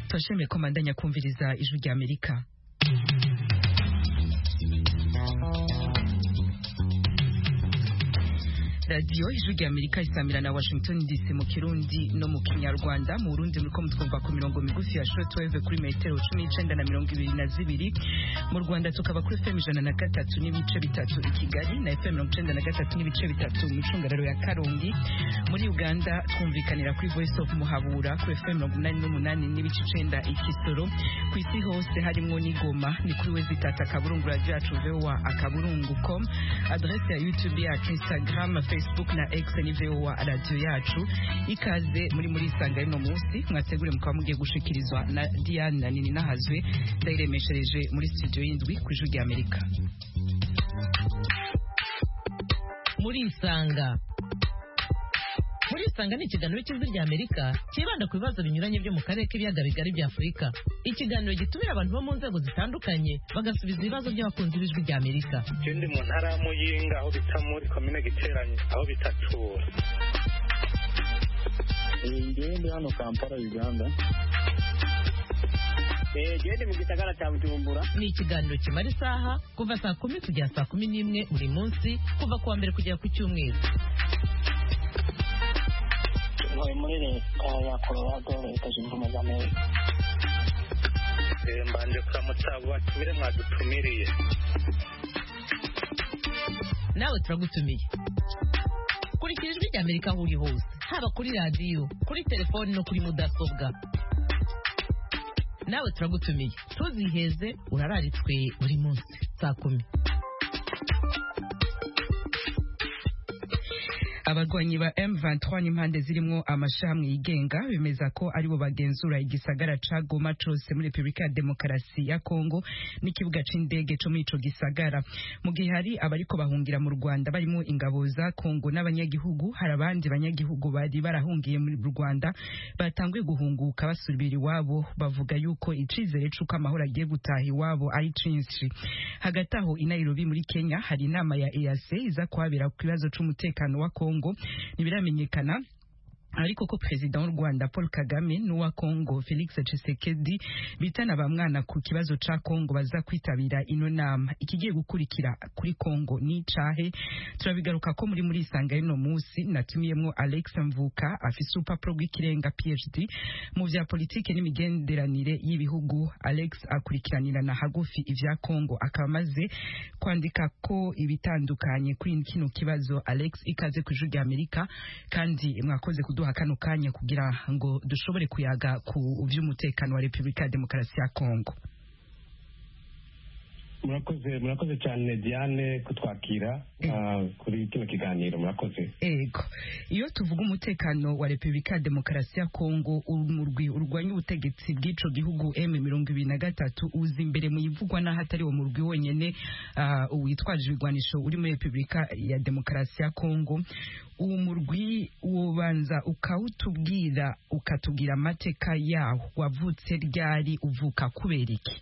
mukashemye ko mandanya kumviriza ijwi rya amerika radiyo ijwi rya amerika isamira na washington dc mu kirundi no mu kinyarwanda mu burundi muriko mutwumva ku mirongo migufi ya shortwave kuri metero cumi n'icenda na mirongo ibiri na zibiri mu rwanda tukaba kuri fm ijana na gatatu n'ibice bitatu i kigali na fm mirongo icenda na gatatu n'ibice bitatu mu icungararo ya karongi muri uganda twumvikanira kuri voice of muhabura kuri fm mirongo inani n'umunani n'ibice icenda i kisoro ku isi hose harimwo n'igoma ni kuri wezi tata akaburungu radiyo yacu voa akaburungu com adrese ya youtube yacu instagram facebook facebook na x ni voa radio yacu ikaze muri muri isanga y'uno munsi mwategure mukaba mugiye gushikirizwa na diane na nini nahazwe ndayiremeshereje muri studio y'indwi ku ijwi rya amerika muri isanga muri isanga ni ikiganiro cy'ijwi rya amerika cyibanda ku bibazo binyuranye byo mu karere k'ibiyaga bigari bya afurika ikiganiro gitumira abantu bo mu nzego zitandukanye bagasubiza ibibazo by'abakunzi b'ijwi rya amerika ikindi mu ntara ya muyinga aho bita muri komine giteranye aho bita tura ingendo hano kampala uganda gende mu gisagara cya bujumbura ni ikiganiro kimara isaha kuva saa kumi kugera saa kumi n'imwe buri munsi kuva ku wa mbere kugera ku cyumweru ntuye muri leta ya colorado leta zunze ubumwe za amerika mbanje kuramutsa batumire mwadutumiriye nawe turagutumiye kurikira ijwi rya amerika aho uri hose haba kuri radiyo kuri telefoni no kuri mudasobwa nawe turagutumiye tuziheze urararitswe buri munsi saa kumi abarwanyi ba M23 n'impande zirimo amashamwe yigenga bemeza ko aribo bagenzura igisagara ca Goma cose muri Republika ya Demokarasi ya Kongo n'ikibuga c'indege co muri ico gisagara mu gihe hari abariko bahungira mu Rwanda barimo ingabo za Kongo n'abanyagihugu hari abandi banyagihugu bari barahungiye muri Rwanda batanguye guhunguka basubira iwabo bavuga yuko icizere c'uko amahoro agiye gutaha iwabo ari cinshi hagati aho i Nairobi muri Kenya hari inama ya EAC iza kuhabera ku kibazo c'umutekano wa Kongo Kongo ntibiramenyekana ariko ko perezida w'u Rwanda Paul Kagame n'uwa Kongo Felix Tshisekedi bitana bamwana ku kibazo ca Kongo baza kwitabira ino nama ikigiye gukurikira kuri Kongo ni cahe turabigaruka ko muri muri isanga y'ino musi natumiyemwo Alex Mvuka afise urupapuro rw'ikirenga PhD mu vya politike n'imigenderanire y'ibihugu Alex akurikiranira na hagufi ivya Kongo akaba amaze kwandika ko ibitandukanye kuri kino kibazo Alex ikaze ku rya Amerika kandi mwakoze kudu kuduha kano kanya kugira ngo dushobore kuyaga ku by'umutekano wa Republika ya Demokarasi ya Kongo murakoze murakoze cyane Diane kutwakira uh, kuri kino kiganiro murakoze ego iyo tuvuga umutekano wa Republika ya Demokarasi ya Kongo umurwi urwanya ubutegetsi bw'ico gihugu M23 uzi imbere mu ivugwa n'ahatari wo murwi wonyene uh, witwaje ibigwanisho uri muri Republika ya Demokarasi ya Kongo uwo murwi ubanza ukawutubwira ukatubwira amateka yawo wavutse ryari uvuka kubera iki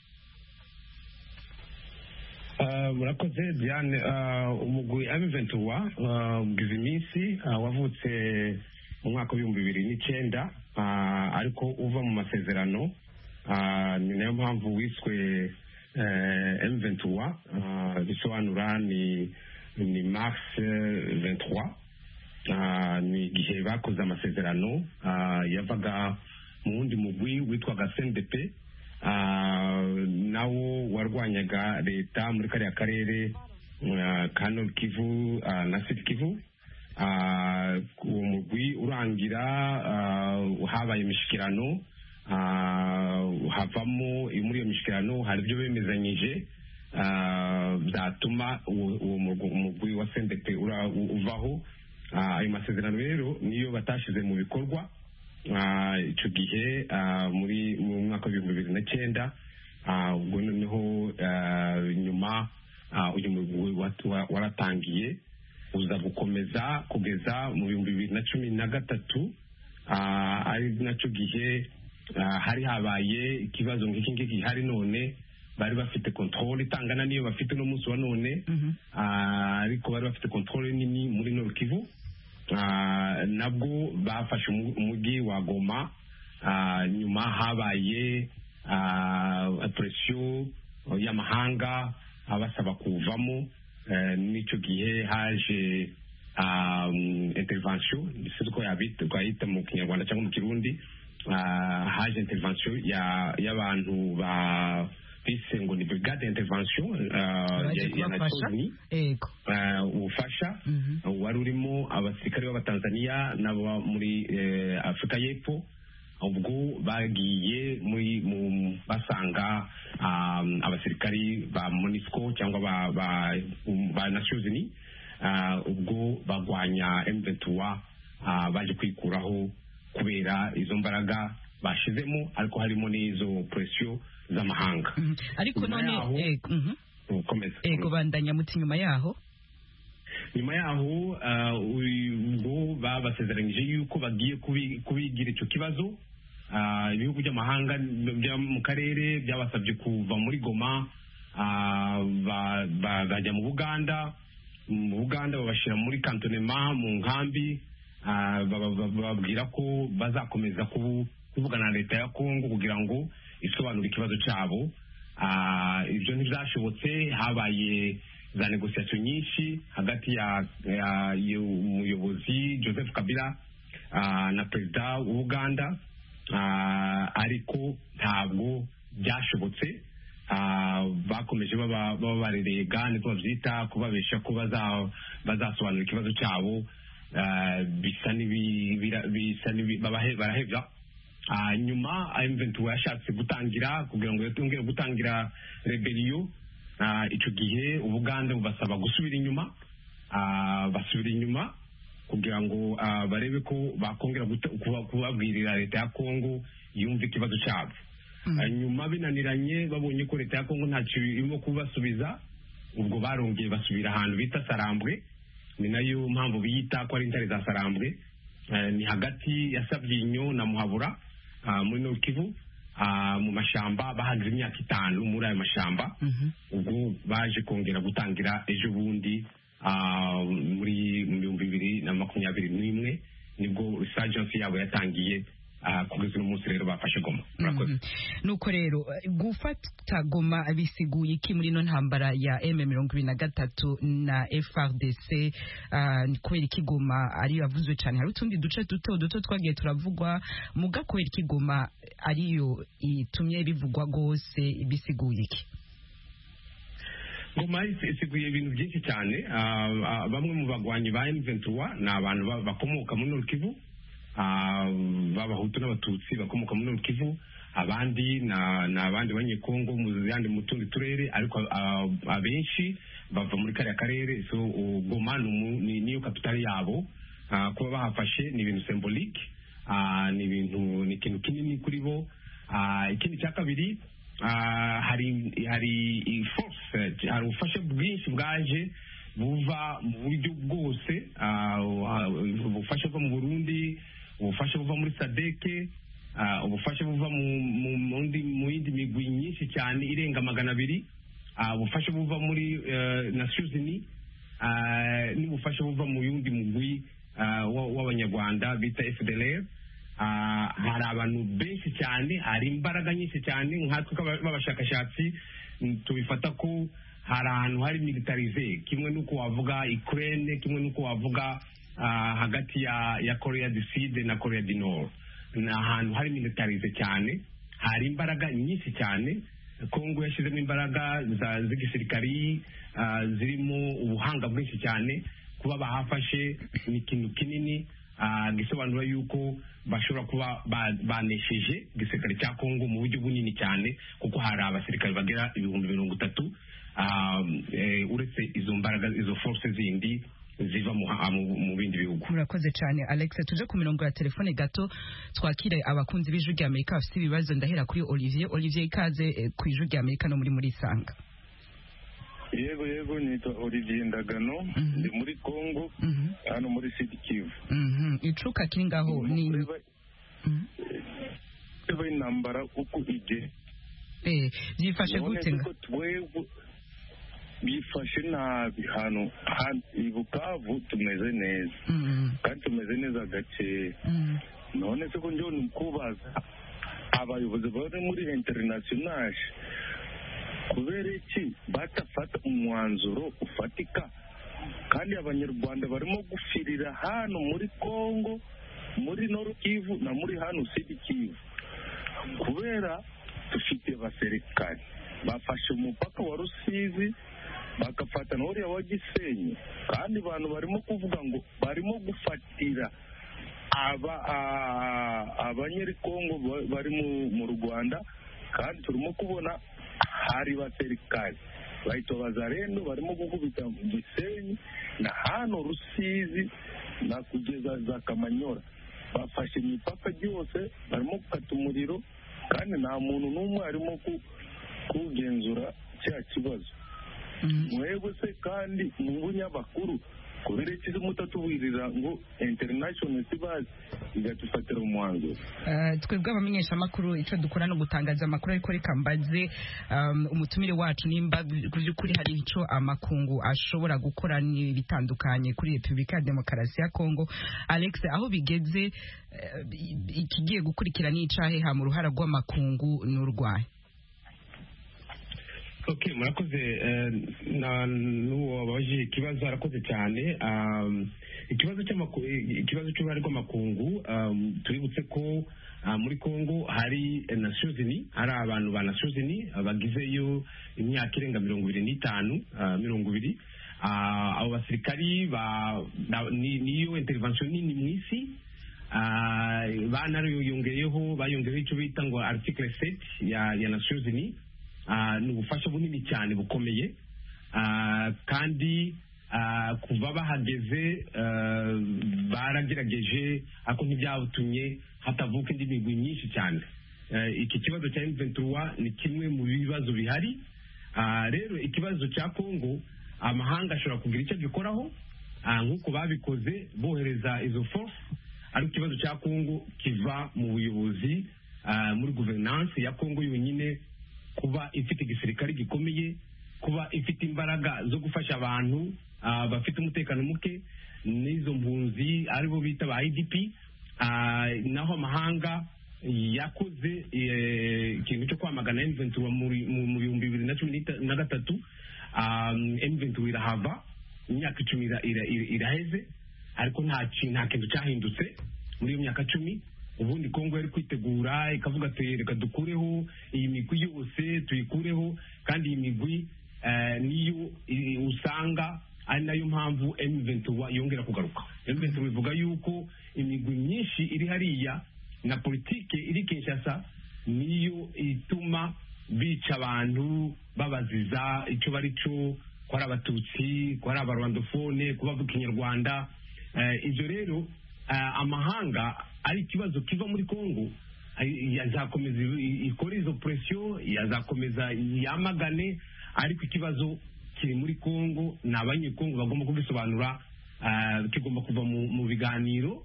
murakoze diane umugwi amiventuwa ubwiza iminsi wavutse mu mwaka w'ibihumbi bibiri n'icyenda ariko uva mu masezerano ni nayo mpamvu wiswe emiventuwa bisobanura ni ni makisi ventuwa ni igihe bakoze amasezerano yavaga mu wundi mugwi witwaga sendepe nawo warwanyaga leta muri kariya karere ka nord kivu na sud kivu uwo mugwi urangira habaye imishikirano havamo muri iyo mishikirano hari ibyo bemezanyije byatuma uwo mugwi wa sendepe uvaho ayo masezerano rero niyo batashyize mu bikorwa icyo gihe muri mu mwaka w'ibihumbi bibiri na cyenda ubwo noneho nyuma uyu mugwi waratangiye uza gukomeza kugeza mu bihumbi bibiri na cumi na gatatu ari nacyo gihe hari habaye ikibazo nk'iki ngiki hari none bari bafite kontorore itangana n'iyo bafite no munsi wa none ariko bari bafite kontorore nini muri norukivu nabwo bafashe umujyi wa goma ah, nyuma habaye ah, presiyo y'amahanga abasaba kuvamo eh, n'icyo gihe haje ah, mm, intervention ni siko yabita- twayita mu kinyarwanda cyangwa mu kirundi ah, haje intervention ya- y'abantu ba bise ngo ni brigade intervention ah, baje ya- ya kubafasha Nations Unies yego eh, ubufasha Mhm. eh, wari urimo abasirikare b'abatanzaniya n'aba muri eh, afurika y'epfo ubwo bagiye muri mu- basanga um, abasirikari ba monisco cyangwa ba ba, ba nations unies ah, ubwo bagwanya m23 ah, baje kwikuraho kubera izo mbaraga bashizemo ariko harimo n'izo presiyo z'amahanga Mhm. ariko Nyuma none yaho- yego mhm. Ukomeza. yego bandanya muti nyuma yaho nyuma yaho ah, uyu- ubwo babasezeranyije yuko bagiye kubi- kubigira icyo kibazo Ah, ibihugu by'amahanga byo mu karere byabasabye kuva muri goma ah, ba- ba- bajya mu buganda mu buganda babashyira muri kantonema mu nkambi ah, baba- baba- bababwira ko bazakomeza kubu- kuvugana na leta ya kongo kugira ngo isobanure ikibazo cyabo Ah, ibyo ntibyashobotse habaye za negosiyasiyo nyinshi hagati ya ya- y'umuyobozi joseph kabila ah, na perezida w'ubuganda Ah, ariko ntabwo byashobotse Ah, bakomeje baba baba barerega niko babyita kubabesha ko baza- bazasobanura ikibazo cyabo Ah, bisa n'ibi- bira- bisa n'ibi- babahe- barahebya Ah, nyuma M23 yashatse gutangira kugira ngo yongere gutangira rebeliyo icyo gihe ubuganda bubasaba gusubira inyuma Ah, basubira inyuma kugira ngo ah, barebe ko bakongera guta- kuba- kubabwirira leta ya kongo yumve ikibazo cyabo Ah, nyuma binaniranye babonye ko leta ya kongo ntacyo irimo kubasubiza ubwo barongeye basubira ahantu bita sarambwe ni nayo mpamvu biyita ko ari intare za sarambwe Eh, ni hagati ya sabyinyo na muhabura ah, muri Nord Kivu ah, mu mashyamba bahanze imyaka itanu muri ayo mashyamba Mhm. ubwo baje kongera gutangira ejo bundi ah, muri mu bihumbi bibiri na makumyabiri n'imwe nibwo resagensi yabo yatangiye ah, kugeza uno munsi rero bafashe goma murakoze Mhm. nuko rero eh, gufata goma bisiguye iki muri ino ntambara ya m mirongo ibiri na gatatu na frdc ah, ni kubera iki goma ariyo yavuzwe cyane hari utundi duce duto duto twagiye turavugwa muga kubera iki goma ariyo itumye rivugwa rwose bisiguye iki ngoma is- isiguye ibintu byinshi cyane Ah, ah, bamwe mu bagwanyi ba M23 ni abantu ba- bakomoka muri Nord Kivu Ah, b'abahutu n'abatutsi bakomoka muri Nord Kivu abandi na- ni abandi banyekongo mu yandi mu tundi turere ariko ah, abenshi bava muri kariya karere so uh, goma ni umu- ni- niyo kapitali yabo Ah, kuba bahafashe ni ibintu symbolique Ah, ni ibintu ni ikintu kinini kuri bo Ah, ikindi cya kabiri ah, hari hari i- force eh, hari ubufasha bwinshi bwaje buva mu buryo bwose ah, ah, ubufasha bwo mu burundi ubufasha buva muri sadeke ah, ubufasha buva mu- mu- mu ndi- mu yindi migwi myinshi cyane irenga magana abiri ah, ubufasha buva muri eh, nations unies ah, n'ubufasha buva mu yundi mugwi ah, wa- w'abanyarwanda bita fdlr Ah, hari abantu benshi cyane hari imbaraga nyinshi cyane nkatwe nk'aba- b'abashakashatsi mm, tubifata ko hari ahantu hari militarize kimwe n'uko wavuga ukraine kimwe n'uko wavuga ah, hagati ya ya korea du sud na korea du nord ni ahantu hari militarize cyane hari imbaraga nyinshi cyane kongo yashyizemo imbaraga za- z'igisirikari ah, zirimo ubuhanga bwinshi cyane kuba bahafashe ni ikintu kinini ah, gisobanura yuko bashobora kuba ba- banesheje igisirikare cya kongo mu buryo bunini cyane kuko hari abasirikare bagera ibihumbi mirongo itatu ah, eh, uretse izo mbaraga izo force zindi ziva mu ha- mu mu bindi bihugu murakoze cyane alex tuje ku mirongo ya telefone gato twakire abakunzi b'ijwi rya amerika bafite ibibazo ndahera kuri olivier olivier ikaze eh, ku ijwi rya amerika no muri muri sanga yego yego nitwa olivier ndagano Mhm. ndi muri congo Mhm. hano muri sidi kivu Mhm. icuka kiri ngaho ni kureba Mhm. kureba intambara uko ige Eh, byifashe gute nga twebwe bifashe nabi hano hano i bukavu tumeze neza Mhm. kandi tumeze neza gakeya Mhm. none se ko njyewe ni ukubaza abayobozi bari muri interinasiyonali kubera iki batafata umwanzuro ufatika kandi abanyarwanda barimo gufirira hano muri congo muri norukivu na muri hano sidikivu kubera dufite abaserikari bafashe umupaka wa rusizi bagafata na uriya wa gisenyi kandi abantu barimo kuvuga ngo barimo gufatira aba a- abanyerikongo ba- bari mu- mu rwanda kandi turimo kubona hari baserikari bahita abazarendo barimo gukubita mu gisenyi na hano rusizi na kugeza za kamanyora bafashe imipaka yose barimo gukata umuriro kandi nta muntu n'umwe arimo ku- kugenzura cya kibazo mwebwe se kandi n'ubunyamakuru kubera iki mutatuburira ngo international sibazi igatufatira umwanzuro Eh, twebwe abamenyeshamakuru icyo dukora ni ugutangaza amakuru ariko reka mbaze um, umutumire wacu nimba mu by'ukuri hari icyo amakungu ashobora gukora ni bitandukanye kuri repubulika ya demokarasi ya kongo alex aho bigeze eh, i- ikigiye gukurikira ni icaheha mu ruhara rw'amakungu n'urwaye okay murakoze eh, na n'uwo wabaje ikibazo arakoze cyane Um, ikibazo cy'amaku- ikibazo cy'uruhare rw'amakungu um, tuributse ko ah, muri congo hari eh, nations unies hari abantu ba nations unies ah, bagizeyo imyaka irenga mirongo ibiri n'itanu ah, mirongo ibiri Ah, abo basirikari ba- na- ni- niyo intervention nini mu isi Ah, banariyongeyeho bayongeyeho icyo bita ngo article 7 ya, ya nations unies Ah, ni ubufasha bunini cyane bukomeye Ah, kandi ah, kuva bahageze ah, baragerageje ariko ntibyatumye hatavuka indi migwi myinshi cyane Eh, iki kibazo cya M23 ni kimwe mu bibazo bihari Ah, rero ikibazo cya kongo amahanga ashobora kugira icyo agikoraho Ah, nk'uko babikoze bohereza izo force ariko ikibazo cya kongo kiva mu buyobozi ah, muri guverinanse ya kongo yonyine kuba ifite igisirikare gikomeye kuba ifite imbaraga zo gufasha abantu ah, bafite umutekano muke n'izo mpunzi aribo bita ba idp ah, naho amahanga yakoze eh, ikintu cyo kwamagana M23 muri- mu mu bihumbi bibiri na cumi n'ita- na gatatu Ah, M23 irahava imyaka icumi ira- ira- ira- iraheze ariko nta ki- nta kintu cyahindutse muri iyo myaka cumi ubundi kongo yari kwitegura ikavuga ati reka dukureho iyi migwi yose tuyikureho kandi iyi migwi eh, niyo i- usanga ari nayo mpamvu M23 yongera kugaruka M23 bivuga yuko imigwi myinshi iri hariya na politike iri Kinshasa niyo ituma bica abantu babaziza icyo bari cyo ko ari abatutsi ko ari abarwandofone ko bavuga ikinyarwanda Eh, ibyo rero eh, amahanga ari ikibazo kiva muri kongo ay- yazakomeza i- ikore izo presiyo yazakomeza yamagane ariko ikibazo kiri muri kongo ni abanyekongo bagomba kubisobanura eh, kigomba kuva mu- mu biganiro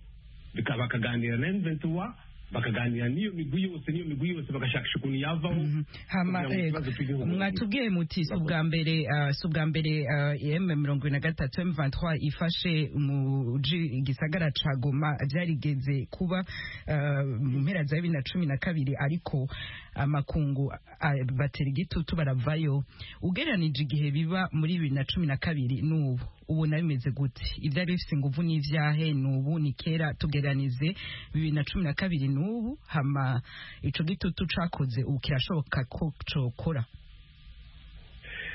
bika- bakaganira na M23 bakaganira n'iyo migwi yose n'iyo migwi yose bagashakisha ukuntu yavaho hama kugira ngo ikibazo eh, kiveho. mwatubwiye muti si ubwa mbere ah, si ubwa mbere m mirongo ibiri na gatatu m ifashe mu ji- gisagara ca goma byarigeze kuba ah, mu mpera za bibiri na cumi na kabiri ariko amakungu ah, batera igitutu baravayo ugereranije igihe biba muri bibiri na cumi na kabiri n'ubu ubu nayo bimeze gute ibyari bifite inguvu n'ibyahe n'ubu ni kera tugeranize bibiri na cumi na kabiri n'ubu hama ico gitutu cakoze ubu kirashoboka ko cokora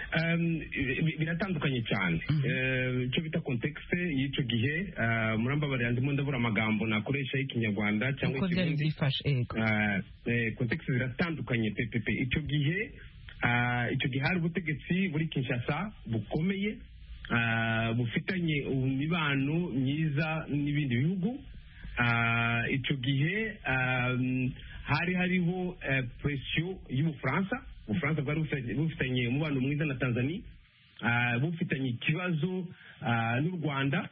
Um, bi- bi- biratandukanye cyane Eh, icyo bita kontekste y'icyo gihe eh, murambabarira ndimo ndabura amagambo nakoresha y'ikinyarwanda cyangwa uko vyari ikirundi vyifashe ego kontekisi ziratandukanye pepepe icyo gihe ah, icyo gihe hari ubutegetsi buri kinshasa bukomeye ah, bufitanye imibano myiza n'ibindi bihugu Ah, icyo gihe ah, hari hariho eh, presiyo y'ubufaransa ubufaransa bwari bufitanye- bufitanye umubano mwiza na tanzania Ah, bufitanye ikibazo ah, n'u rwanda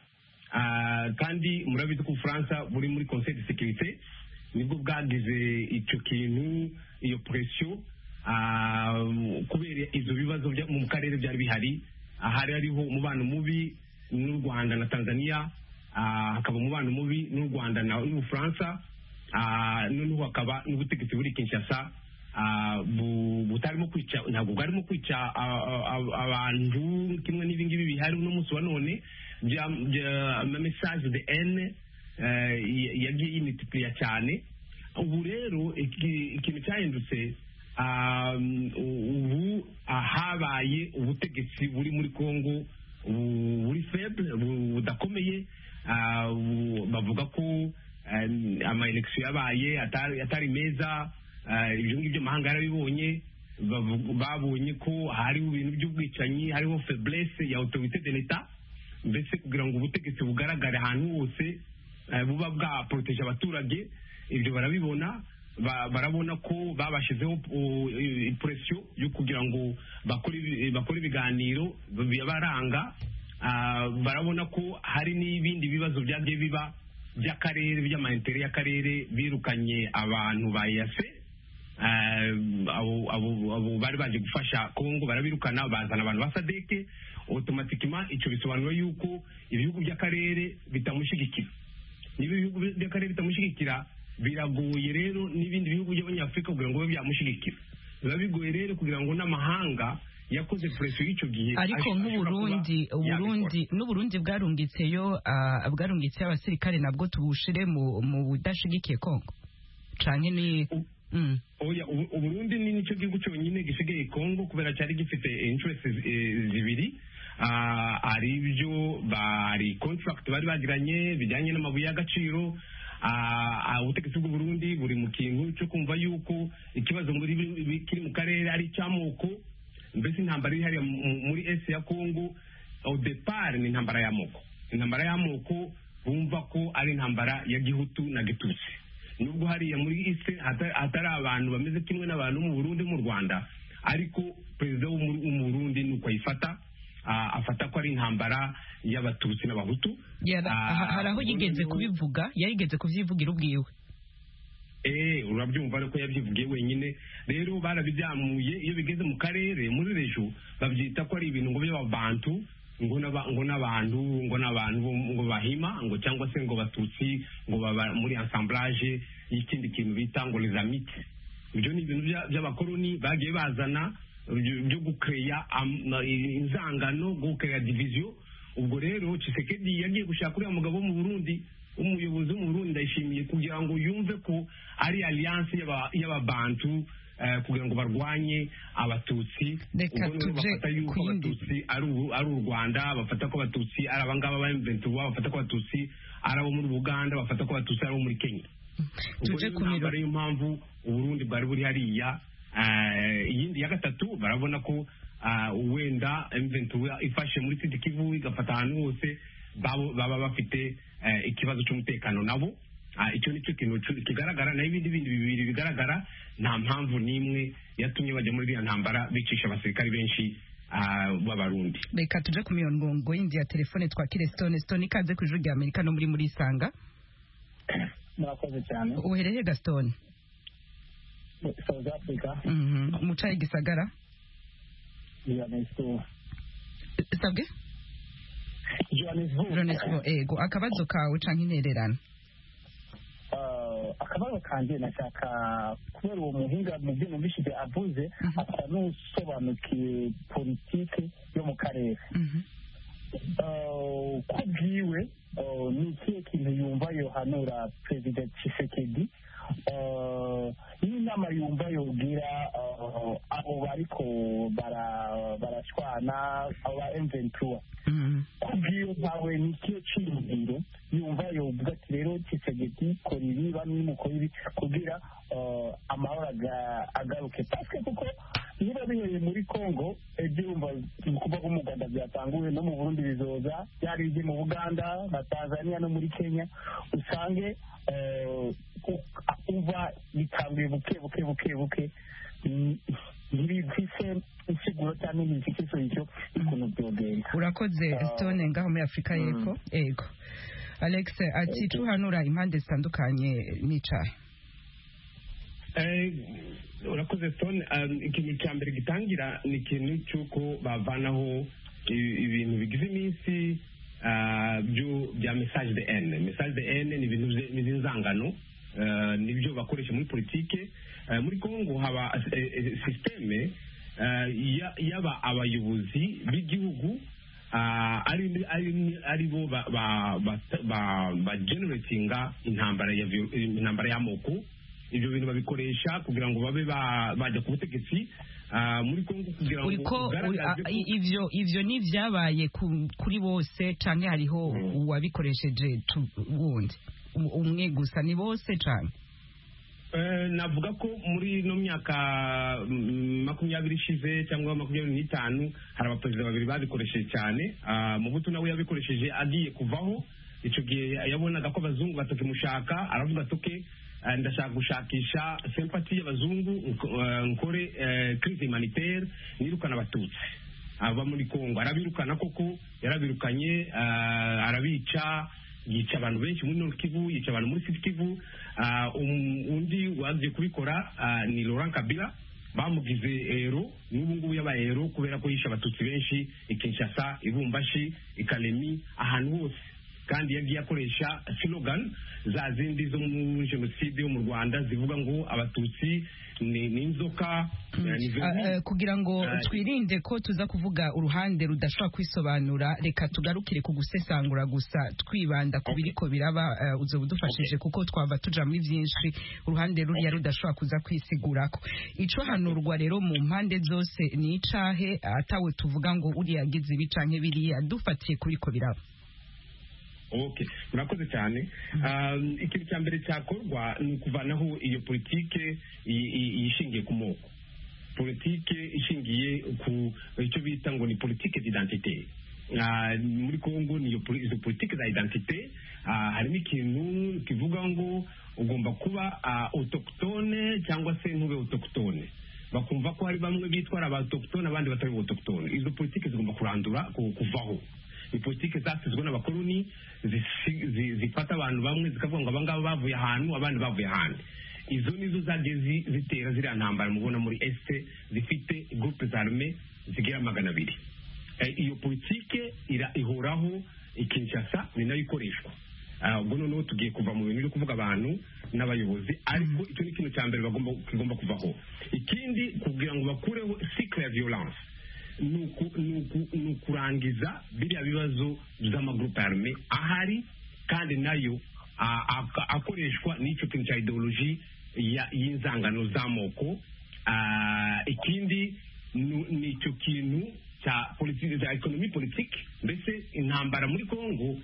Ah, kandi murabizi ko ubufaransa buri muri conseil de sécurité nibwo bwagize icyo kintu iyo presiyo ah, kubera ibyo bibazo bya- mu karere byari bihari ahari hariho umubano mubi n'u rwanda na tanzania ah, hakaba umubano mubi n'u rwanda na- n'ubufaransa ah, noneho hakaba n'ubutegetsi buri kinshasa ah, bu- butarimo kwica ntabwo bwarimo kwica ah, ah, ah, abantu kimwe n'ibi ngibi bihari uno munsi wa none bya- bya- ama message de ene yagiye yimitipuriya cyane ubu rero iki- ikintu cyahindutse ah, ubu ah, habaye ubutegetsi buri muri congo bu- buri feble bu- budakomeye ah, bu- bavuga ko amayinekisiyo yabaye atari atari meza ah, ibyo ngibyo amahanga yarabibonye bavu- babonye ko hariho ibintu by'ubwicanyi hariho feblesse ya autorité de l'etat mbese kugira ngo ubutegetsi bugaragare ahantu hose eh, buba bwaporoteje abaturage ibyo barabibona ba- barabona ko babashyizeho presiyo yo kugira ngo bakore ibi- bakore ibiganiro bibaranga Ah, barabona ko hari n'ibindi bibazo byagiye biba by'akarere by'amayintere y'akarere birukanye abantu ba yase Eh, abo abo- abo bari baje gufasha kongo barabirukana bazana abantu ba sadeke otomatikima icyo bisobanura yuko ibihugu by'akarere bitamushyigikira niba ibihugu by'akarere bitamushyigikira biragoye rero n'ibindi bihugu by'abanyafurika kugira ngo bibe byamushyigikira biba bigoye rero kugira ngo n'amahanga yakoze presiyo y'icyo gihe ariko ash- ashobora kuba nk'uburundi yabikora. uburundi n'uburundi bwarungitseyo ah, bwarungitseyo abasirikare nabwo tubushire mu mu budashigikiye kongo canke ni U- Mm. oya ubu- uburundi ni nicyo gihugu cyonyine gisigaye kongo kubera cyari gifite interest zibiri Ah, ari ibyo bari contract bari bagiranye bijyanye n'amabuye y'agaciro Ah, ah, ubutegetsi bw'uburundi buri mu kintu cyo kumva yuko ikibazo muri bi- bi- kiri mu karere ari icy'amoko mbese intambara iri hariya mu- mu- muri esi ya kongo au depart ni intambara y'amoko intambara y'amoko bumva ko ari intambara ya gihutu na gitutsi nubwo hariya muri isi hata- hatari abantu bameze kimwe n'abantu mu burundi mu rwanda ariko perezida w'umu- w'umurundi ni uko ayifata ah, afata ko ari intambara y'abatutsi n'abahutu Yara- Ah, aha- hari aho yigeze uburundi- kubivuga yarigeze kuvyivugira ubwiwe Eh, urabyumva ariko yabyivugiye wenyine rero barabibyamuye iyo bigeze mu karere muri rejo babyita ko ari ibintu ngo by'ababantu ngo n'aba- ngo n'abantu ngo n'abantu bo- ngo bahima ngo cyangwa se ngo batutsi ngo baba muri ensemblage y'ikindi kintu bita ngo les amites ibyo ni ibintu bya- by'abakoloni bagiye bazana byo byo gukeya am- na- inzangano gukeya diviziyo ubwo rero Tshisekedi yagiye gushaka uriya mugabo wo mu Burundi umuyobozi wo mu Burundi ndayishimiye kugira ngo yumve ko ari alliance y'aba- y'ababantu eh, kugira ngo barwanye abatutsi Reka ubwo rero tuje bafata yuko ku yindi. abatutsi ari u- ari u Rwanda bafata ko abatutsi ari abangaba ba M23 bafata ko abatutsi ari abo muri Buganda bafata ko abatutsi ari abo muri Kenya ubwo tuje rero ku miro intambara niyo mpamvu uburundi bwari buri hariya Eh, iyindi ya gatatu barabona ko ah, wenda M23 ifashe muri sidi kivu igafata ahantu hose babo- baba bafite eh, ikibazo cy'umutekano nabo Ah, icyo nicyo kintu cu- kigaragara naho ibindi bindi bibiri bigaragara nta mpamvu n'imwe yatumye bajya muri iriya ntambara bicisha abasirikari benshi ah, b'abarundi reka tuje ku mirongo yindi ya telefone twakire stone stone ikaze ku ijuru rya amerika no muri muri isanga murakoze cyane uhereye gaston south africa Mhm. mucaye gisagara johannesburg sabwe johannesburg Ronesco, ego akabazo kawe canke intererano Eh, akabazo kanjye nashaka kubera uwo muhinga mu byo numvishije avuze Mhm. asa n'usobanukiwe politike yo mu karere Mhm. Eh, ko bwiwe eh, ni ikihe kintu yumva yohanura perezida tshisekedi Eh, n'inama yumva yogira eh, abo bariko bara- barashwana aba emventura Mhm. kubwiyo ntawe nikiyo cyiyumviro yumva yovuga ati rero kisegeti kora ibi bamwe mukora ibi kugira eh, amahoro aga- agaruke paske kuko niba bihereye muri congo ibyo yumva ni ukuvuga ko mu rwanda byatanguwe no mu burundi bizoza byari ibyo mu buganda na tanzania no muri kenya usange eh, ku- umva bitanguye buke buke buke buke Mm, ntibifise insiguro cyangwa ntibifise isoyicyo y'ukuntu byogenda urakoze Ah. stone ngaho muri afurika y'epfo ego alex ati tuhanura impande zitandukanye n'icaha Eh, urakoze stone um, ikintu cya mbere gitangira ni ikintu cy'uko bavanaho i- ibintu bigize iminsi ah, byo bya message de n message de n ni ibintu bye- ni inzangano eh, nibyo bakoresha muri politike Eh, muri kongo haba eh, eh, sisiteme eh, ya- y'aba abayobozi b'igihugu ah, ari ari- ari bo ba- ba- ba- ba- ba generatinga intambara ya vio- intambara y'amoko ibyo bintu babikoresha kugira ngo babe ba- bajya ku butegetsi ah, muri kongo kugira ngo uriko uri- ugaragaze a- ko- i- ivyo ivyo ni vyabaye ku- kuri bose canke hariho Mm. uwabikoresheje tu- wundi U- umwe gusa ni bose canke Eh, navuga ko muri ino myaka mm, makumyabiri ishize cyangwa makumyabiri n'itanu hari abaperezida babiri babikoresheje cyane Ah, mobutu nawe yabikoresheje agiye kuvaho icyo gihe yabonaga ko abazungu batakimushaka aravuga ati "Okay, eh, ndashaka gushakisha sempati y'abazungu nko- eh, nkore eh, crise humanitaire nirukana abatutsi aba muri kongo arabirukana koko yarabirukanye ah, arabica yica abantu benshi muri Nord Kivu yica abantu muri Sud Kivu Ah, um- undi waje kubikora ah, ni Laurent Kabila bamugize ero n'ubu ngubu yabaye ero kubera ko yishe abatutsi benshi i Kinshasa i Lubumbashi i Kalemi ahantu hose kandi yagiye akoresha slogan za zindi zo muri jenoside yo mu Rwanda zivuga ngo abatutsi ni ni inzoka eh, ni Ah, eh, vermine. kugira ngo Aye. twirinde ko tuza kuvuga uruhande rudashobora kwisobanura reka tugarukire ku gusesangura gusa twibanda ku biriko biraba eh, uzo budufashije kuko twaba tuja muri byinshi uruhande ruriya rudashobora kuza kwisigurako ico hanurwa rero mu mpande zose ni icahe atawe tuvuga ngo uriya agize ibi canke biriya dufatiye kubiko biraba okay murakoze cyane Um, ikintu cya mbere cyakorwa ni ukuvanaho iyo politike i- i- ishingiye ku moko politike ishingiye ku icyo bita ngo ni politike d'identité Ah, muri congo niyo poli- izo politike za identité ah, harimo ikintu kivuga ngo ugomba kuba ah, autochtone cyangwa se ntube autochtone bakumva ko hari bamwe bitwara ba autochtone abandi batari ba autochtone izo politike zigomba kurandura ku- kuvaho ni politike zasizwe n'abakoloni zisi- zi- zifata abantu bamwe zikavuga ngo abangaba bavuye ahantu abandi bavuye ahandi izo nizo zagiye zi- zitera ziriya ntambara mubona muri este zifite groupe zarme zigera magana abiri Eh, iyo politike ira- ihoraho ikinshasa ni nayo ikoreshwa Ah, ubwo noneho tugiye kuva mu bintu byo kuvuga abantu n'abayobozi ariko icyo ni ikintu cya mbere bagomba- kigomba kuvaho ikindi kugira ngo bakureho cycle ya violence ni uku- ni uku- ni ukurangiza biriya bibazo by'amagurupe arme ahari kandi nayo a- a- akoreshwa n'icyo kintu cya ideoloji ya- y'inzangano z'amoko Ah, ikindi nu- ni icyo kintu cya politiki cya ekonomi politiki mbese intambara muri kongo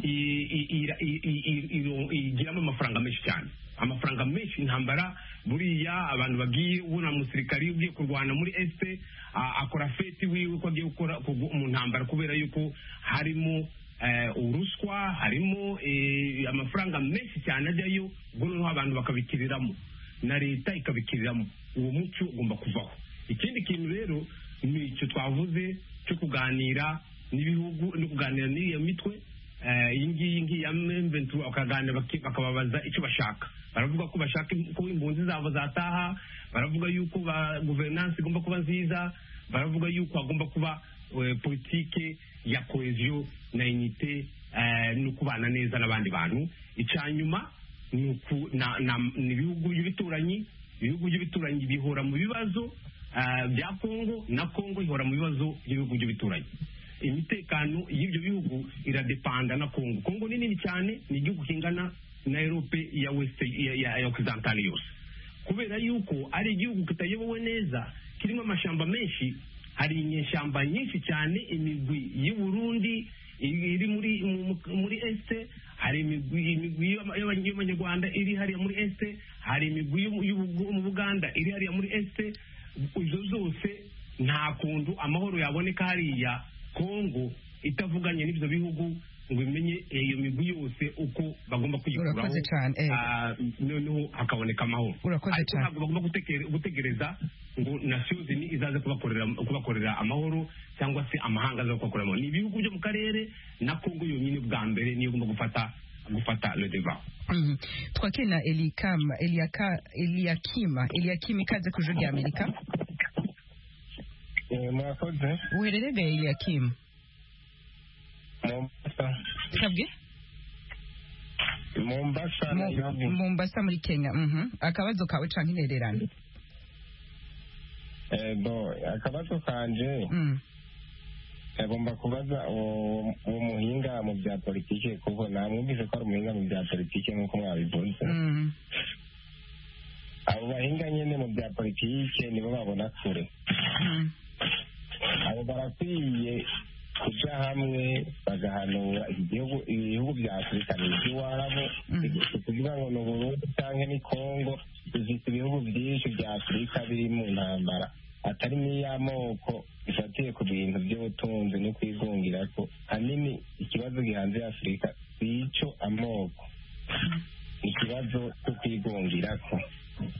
i- i- ira- i- i- i- iro- igiramo amafaranga menshi cyane amafaranga menshi intambara buriya abantu bagiye ubona umusirikari ugiye kurwana muri este a- akora feti wiwe ko agiye gukora kugu- mu ntambara kubera yuko harimo eh, uruswa harimo eh, amafaranga menshi cyane ajyayo ubwo noneho abantu bakabikiriramo na leta ikabikiriramo uwo muco ugomba kuvaho ikindi kintu rero ni icyo twavuze cyo kuganira n'ibihugu no kuganira n'iyo mitwe Eh, iyi ngiyi ngiyi ya mventu bakaganira baki- bakababaza icyo bashaka baravuga ko bashaka im- ko impunzi zabo zataha baravuga yuko ba guverinansi igomba kuba nziza baravuga yuko hagomba kuba eh, politike ya koheziyo na inite eh, no kubana neza n'abandi bantu icya nyuma ni uku- na- na- ni ibihugu by'ibituranyi ibihugu by'ibituranyi bihora mu bibazo ah, bya kongo na kongo ihora mu bibazo by'ibihugu by'ibituranyi imitekano y'ibyo bihugu iradepanda na kongo kongo ni nini cyane ni igihugu kingana na erope ya weste ya- ya ya okizantari yose kubera yuko ari igihugu kitayobowe neza kirimo amashamba menshi hari inyeshyamba nyinshi cyane imigwi y'u Burundi iri iri muri mu- mu- muri este hari imigwi imigwi y'aba- y'aba- y'abanyarwanda iri hariya muri este hari imigwi y'u- y'u- mu Buganda iri hariya muri este izo zose nta kuntu amahoro yaboneka hariya Kongo itavuganye n'ibyo bihugu ngo imenye iyo migwi yose uko bagomba kwiyikuraho Urakoze cyane, eh. Ah, noneho hakaboneka amahoro Urakoze ariko cyane. ntabwo bagomba gutekere- gutegereza ngo nasiyo zini izaze kubakorera kubakorera amahoro cyangwa se amahanga aza kubakorera amahoro ni ibihugu byo mu karere na kongo yonyine bwa mbere niyo igomba gufata gufata le debat Mhm. twakina elikama eliaka eliakima eliakima ikaze ku ijwi rya amerika Eh, mwakoze uherereye eliakima mombasa twebwe mombasa mombasa Mu- nairobi mombasa muri kenya mhm. akabazo kawe canke intererano Eh, bo akabazo kanje Mm. agomba kubaza uwo uwo muhinga mu bya politiki kuko namwumvise ko ari umuhinga mu bya politiki nk'uko mwabivuze Mm. abo bahinga nyine mu bya politiki nibo babona kure Mm. abo barakwiye kuja hamwe bagahanura igihugu ibihugu bya afurika ni iby'iwabo Mm. ni ukuvuga ngo ni uburundi cyangwa ni kongo bifite ibihugu byinshi bya afurika biri mu ntambara atari n'iy'amoko ifatiye ku bintu by'ubutunzi no kwigungira ko hanini ikibazo gihanze afurika si icyo amoko ikibazo cyo kwigungira ko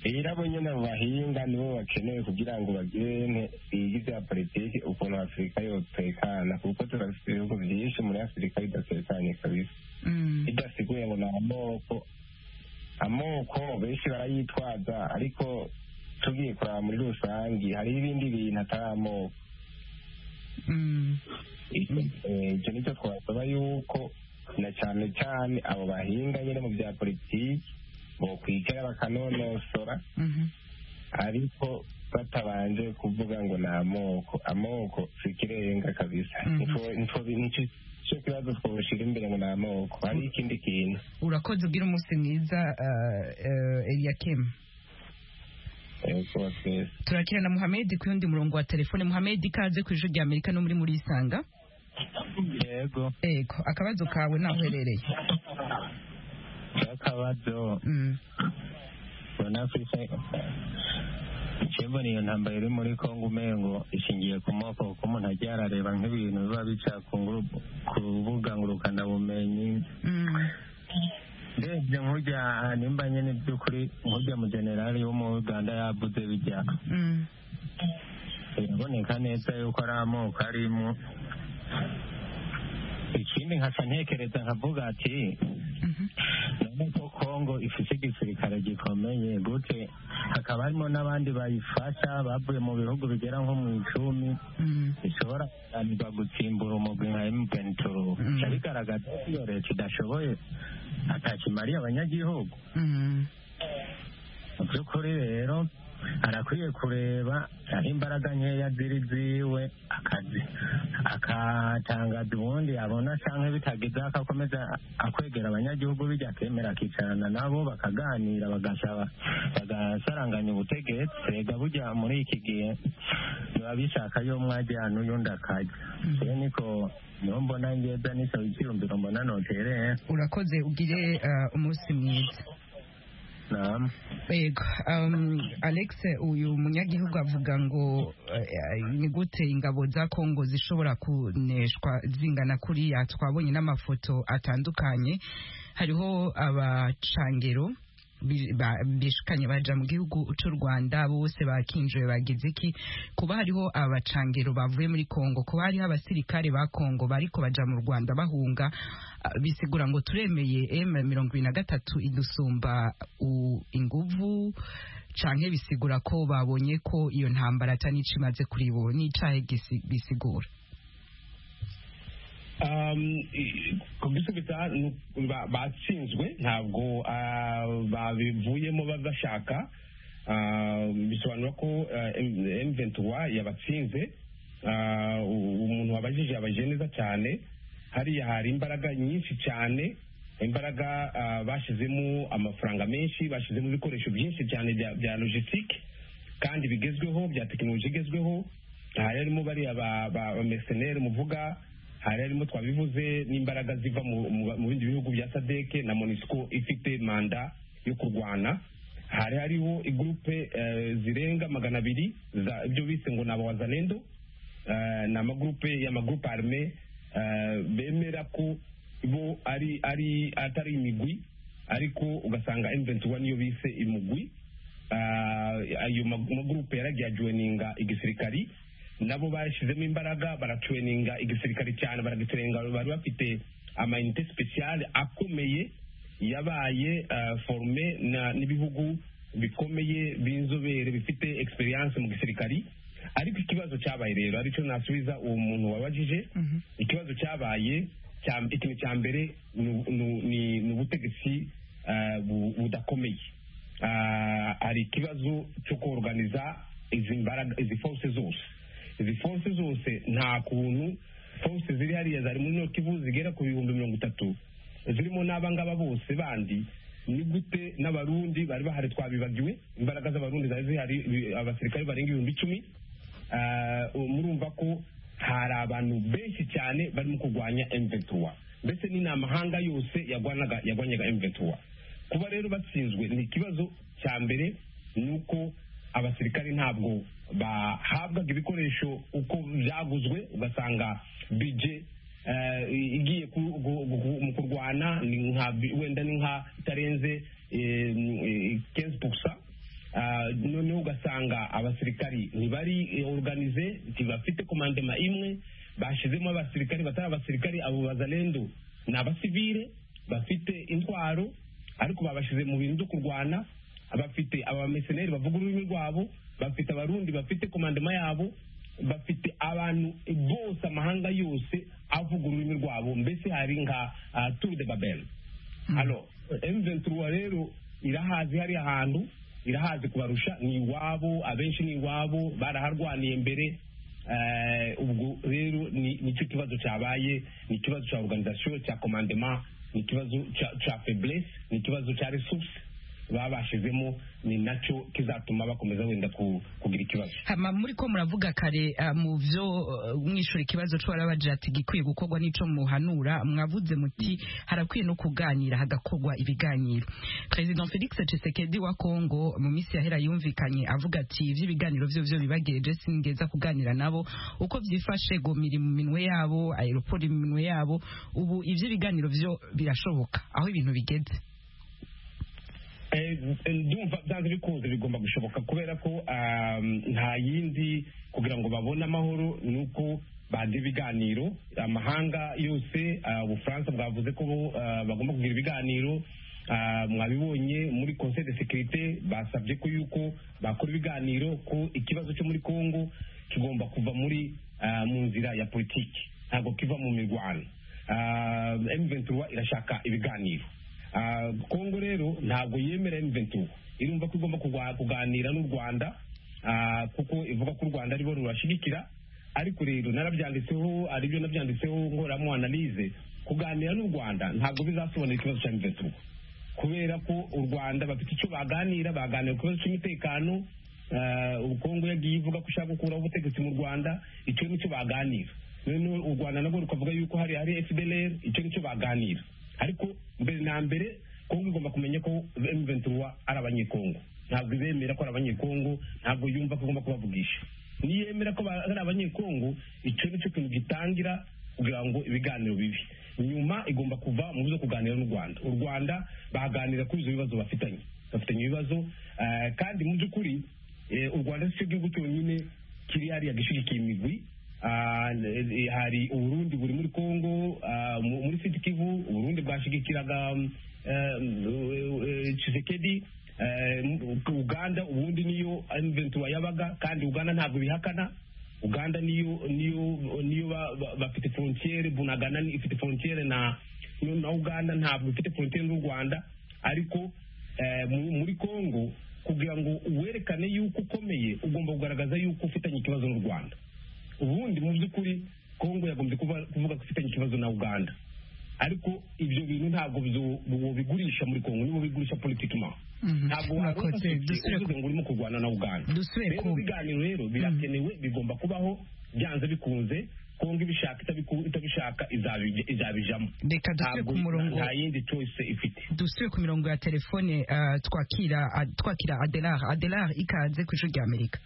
rero abo nyine abo bahinga nibo bakeneye kugira ngo bagirene bige ibya politiki ukuntu afurika yotekana kuko turafite ibihugu byinshi muri afurika bidatekanye kabisa Mm. bidasiguye ngo ni amoko amoko benshi barayitwaza ariko tugiye kuraba muri rusange hariho ibindi bintu atari amoko Mm. icyo eh, icyo nicyo twasaba yuko na cyane cyane abo bahinga nyine mu bya politiki bokwicara bakanonosora Mhm. ariko batabanje kuvuga ngo ni amoko amoko si ikirenga kabisa Mhm. Nico- nico nico- nicyo kibazo twoshyira imbere ngo ni amoko hari ikindi kintu urakoze ugira umunsi mwiza uh, uh, eliakim yego twese turakira na muhamedi ku yundi murongo wa telefone muhamedi ikaze ku ijwi rya amerika no muri muri isanga yego ego akabazo kawe naho uherereye akabazo Mm. mbona afurika mbona iyo ntambara iri muri kongo umengo ishingiye ku moko kuko umuntu ajya yarareba nk'ibintu biba bica ku nguru- ku rubuga ngurukanabumenyi Mm. ndebye nk'ujya nimba nyine by'ukuri nk'ujya mu generali wo mu uganda yavuze bijya Mm. biraboneka neza yuko ari amoko arimo ikindi nkaca ntekereza nkavuga ati Mhm. none ko kongo ifite igisirikare gikomeye gute hakaba harimo n'abandi bayifasha bavuye mu bihugu bigera nko mu icumi Mm. bishobora kunanirwa gutsimbura umugwi nka emutiyeni Mm. bica bigaragaza ko iyo leta idashoboye atakimariye abanyagihugu Mm. mu by'ukuri rero arakwiye kureba aho imbaraga nkeya ziri ziwe akazi- akatangaza ubundi abona cyangwa bitagize akakomeza akwegera abanyagihugu bijya akemera akicarana nabo bakaganira bagasaba bagasaranganya ubutegetsi rega bujya muri iki gihe biba bishaka yo mwajyana uyundi akajya rero niko niho mbona ngeza nisaba icyiyumviro mbona notereye urakoze ugire uh, umunsi mwiza namu Yego, um, Alex uyu munyagihugu avuga ngo eh, ni gute ingabo za Kongo zishobora kuneshwa zingana kuriya twabonye n'amafoto atandukanye hariho abacangero bi- ba- bishikanye baja mu gihugu c'u Rwanda bose bakinjiwe bagize iki kuba hariho abacangero bavuye muri Kongo kuba hariho abasirikare ba Kongo bariko baja mu Rwanda bahunga ah, bisigura ngo turemeye M23 idusumba u- inguvu canke bisigura ko babonye ko iyo ntambara atani cimaze kuri bo ni icahe gisi- bisigura Um, i- kubisubita ni- ba- batsinzwe ntabwo ah, babivuyemo babashaka Ah, bisobanura ko M23 yabatsinze Ah, u- umuntu wabajije yabajije neza cyane hariya hari imbaraga nyinshi cyane imbaraga ah, bashyizemo amafaranga menshi bashyizemo ibikoresho byinshi cyane bya- bya logistique kandi bigezweho bya tekinoloji igezweho hari harimo bariya ba- ba- bamercenaire muvuga hari harimo twabivuze n'imbaraga ziva mu- mu mu bindi bihugu bya sadeke na monisco ifite manda yo kurwana hari hariho igurupe eh, zirenga magana abiri za- ibyo bise ngo ni abawazanendo Eh, ni amagurupe y'amagurupe arme eh, bemera ko bo ari ari atari imigwi ariko ugasanga M21 niyo bise imugwi Ah, ayo ma- magurupe yaragiye ajoininga igisirikari nabo bashyizemo imbaraga barajoininga igisirikari cyane baragitrenga bari bafite amayinite speciale akomeye yabaye ah, forume na- n'ibihugu bikomeye b'inzobere bifite experience mu gisirikari ariko ikibazo cyabaye rero aricyo nasubiza uwo muntu wabajije Mhm. ikibazo cyabaye cya- ikintu cya mbere ni- ni ni- ni ubutegetsi ah, bu- budakomeye Ah, hari ikibazo cyo koroganiza izi mbaraga izi force zose izi force zose nta kuntu force ziri hariya zari muri noti kivu zigera ku bihumbi mirongo itatu zirimo n'abangaba bose bandi ni gute n'abarundi bari bahari twabibagiwe imbaraga z'abarundi zari zihari ibi- abasirikare barenga ibihumbi icumi Ah, murumva ko hari abantu benshi cyane barimo kurwanya mventura mbese ni n'amahanga yose yarwanaga yarwanyaga mventura kuba rero batsinzwe ni ikibazo cya mbere ni uko abasirikare ntabwo bahabwaga ibikoresho uko byaguzwe ugasanga bije eh, i- igiye ku- gu- gu- mu kurwana ni nka bi- wenda ni nka itarenze kenzi pusa Ah, noneho ugasanga abasirikari ntibari eh, organize ntibafite komandema imwe bashyizemo abasirikari batari abasirikari abo bazalendo ni abasivire bafite intwaro ariko babashyize mu bintu byo kurwana bafite abameseneri bavuga ururimi rwabo bafite abarundi bafite komandema yabo bafite abantu bose amahanga yose avuga ururimi rwabo mbese hari nka ah, tour de babel hano M23 rero irahazi hari ahantu irahazi kubarusha ni iwabo abenshi ni iwabo baraharwaniye mbere Eh, ubwo rero ni- nicyo kibazo cyabaye ni ikibazo cya organization cya commandement ni ikibazo cya- cya faiblesse ni ikibazo cya resource babashizemo ni nacyo kizatuma bakomeza wenda ku- kugira ikibazo hama muri ko muravuga kare ah, mu byo eh, mwishura ikibazo cyo barabajira ati gikwiye gukorwa n'ico muhanura mwavuze muti harakwiye no kuganira hagakorwa ibiganiro President Felix Tshisekedi wa Kongo mu minsi yahera yumvikanye avuga ati iby'ibiganiro byo byo bibageje singeza kuganira nabo uko byifashe gomiri mu minwe yabo aeroport mu minwe yabo ubu iby'ibiganiro byo birashoboka aho ibintu bigeze Eh, ndumva byanze bikunze bigomba gushoboka kubera ko um, nta yindi kugira ngo babone amahoro ni uko bagira ibiganiro amahanga yose ah, ubufaransa bwavuze ko ah, bagomba kugira ibiganiro Ah, mwabibonye muri conseil de sécurité basabye ko yuko bakora ibiganiro ko ikibazo cyo muri congo kigomba kuva muri ah, mu nzira ya politiki ntabwo kiva mu mirwano Ah, M23 irashaka ibiganiro Ah, kongo rero ntabwo yemera M23 irumva ko igomba kugwa- kuganira n'u Rwanda ah, kuko ivuga ko u Rwanda aribo rurashigikira ariko rero narabyanditseho aribyo nabyanditseho nkoramo analyse kuganira n'u Rwanda ntabwo bizasobanura ikibazo cya M23 kubera ko u Rwanda bafite icyo baganira baganira ku kibazo cy'umutekano ah, ubu Kongo yagiye ivuga ko ishaka gukuraho ubutegetsi mu Rwanda icyo nicyo baganira noneho u Rwanda nabwo rukavuga yuko hari hari FDLR icyo nicyo baganira ariko mbere na mbere Kongo igomba kumenya ko M23 ari abanyekongo ntabwo izemera ko ari abanyekongo ntabwo yumva ko igomba kubavugisha niyemera ko ba- ari abanyekongo icyo nicyo kintu gitangira kugira ngo ibiganiro bibi nyuma igomba kuva mu byo kuganira n'u Rwanda u Rwanda baganira kuri ibyo bibazo bafitanye bafitanye ibibazo eh, kandi mu by'ukuri eh, u Rwanda si cyo gihugu cyonyine kiri hariya gishyigikiye imigwi Ah, eh, hari uburundi buri muri congo ah, mu- muri sud kivu uburundi bwashigikiraga mm, eh, eh, Tshisekedi eh, mu- uganda ubundi niyo M23 yabaga kandi uganda ntabwo bihakana uganda niyo niyo niyo ba- ba- bafite frontiere bunagana ni- ifite frontiere na na uganda ntabwo ifite frontiere n'u rwanda ariko eh, mu- muri congo kugira ngo werekane yuko ukomeye ugomba kugaragaza yuko ufitanye ikibazo n'u rwanda ubundi mu by'ukuri congo yagombye kuba- kuvuga ko ifitanye ikibazo na uganda ariko ibyo bintu ntabwo byo- bigurisha muri congo nibo bigurisha politikima Mhm. ntabwo Murakoze. warufashe Dusubire ku- uvuze ngo urimo kurwana na uganda Dusubire rero ku- ibiganiro rero birakenewe bigomba kubaho byanze bikunze kongo ibishaka itabiku- itabishaka izabi- izabijamo reka dusubire Ntabwo- ku murongo nta yindi choice ifite dusubire ku mirongo ya telefone ah, twakira ah, twakira adelar adelar ikaze ku ijwi rya amerika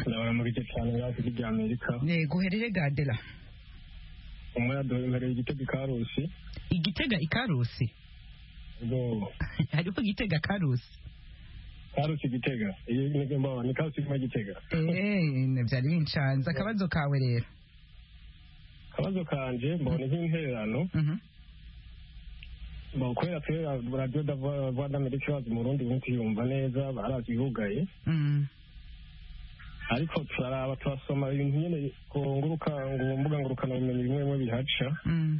ndabona muri icyo cyane yari rya amerika yego herere ga adela umwe yaduhembereye igitego ikarusi igitega ikarusi ubwo hariho igitega karusi karusi gitega iyo ntego mbaho ni karusi iguma gitega eee byari binshanze akabazo kawe rero akabazo kanje mbona nk'intererano Mhm. bakorera kuri ra- radiyo rwanda mediki bazi mu rundi buntu yumva neza barazi yugaye Mm. ariko turaraba turasoma ibintu nyine ku nguruka ngo mbuga ngurukanabumenyi bimwe bimwe bihaca Mm.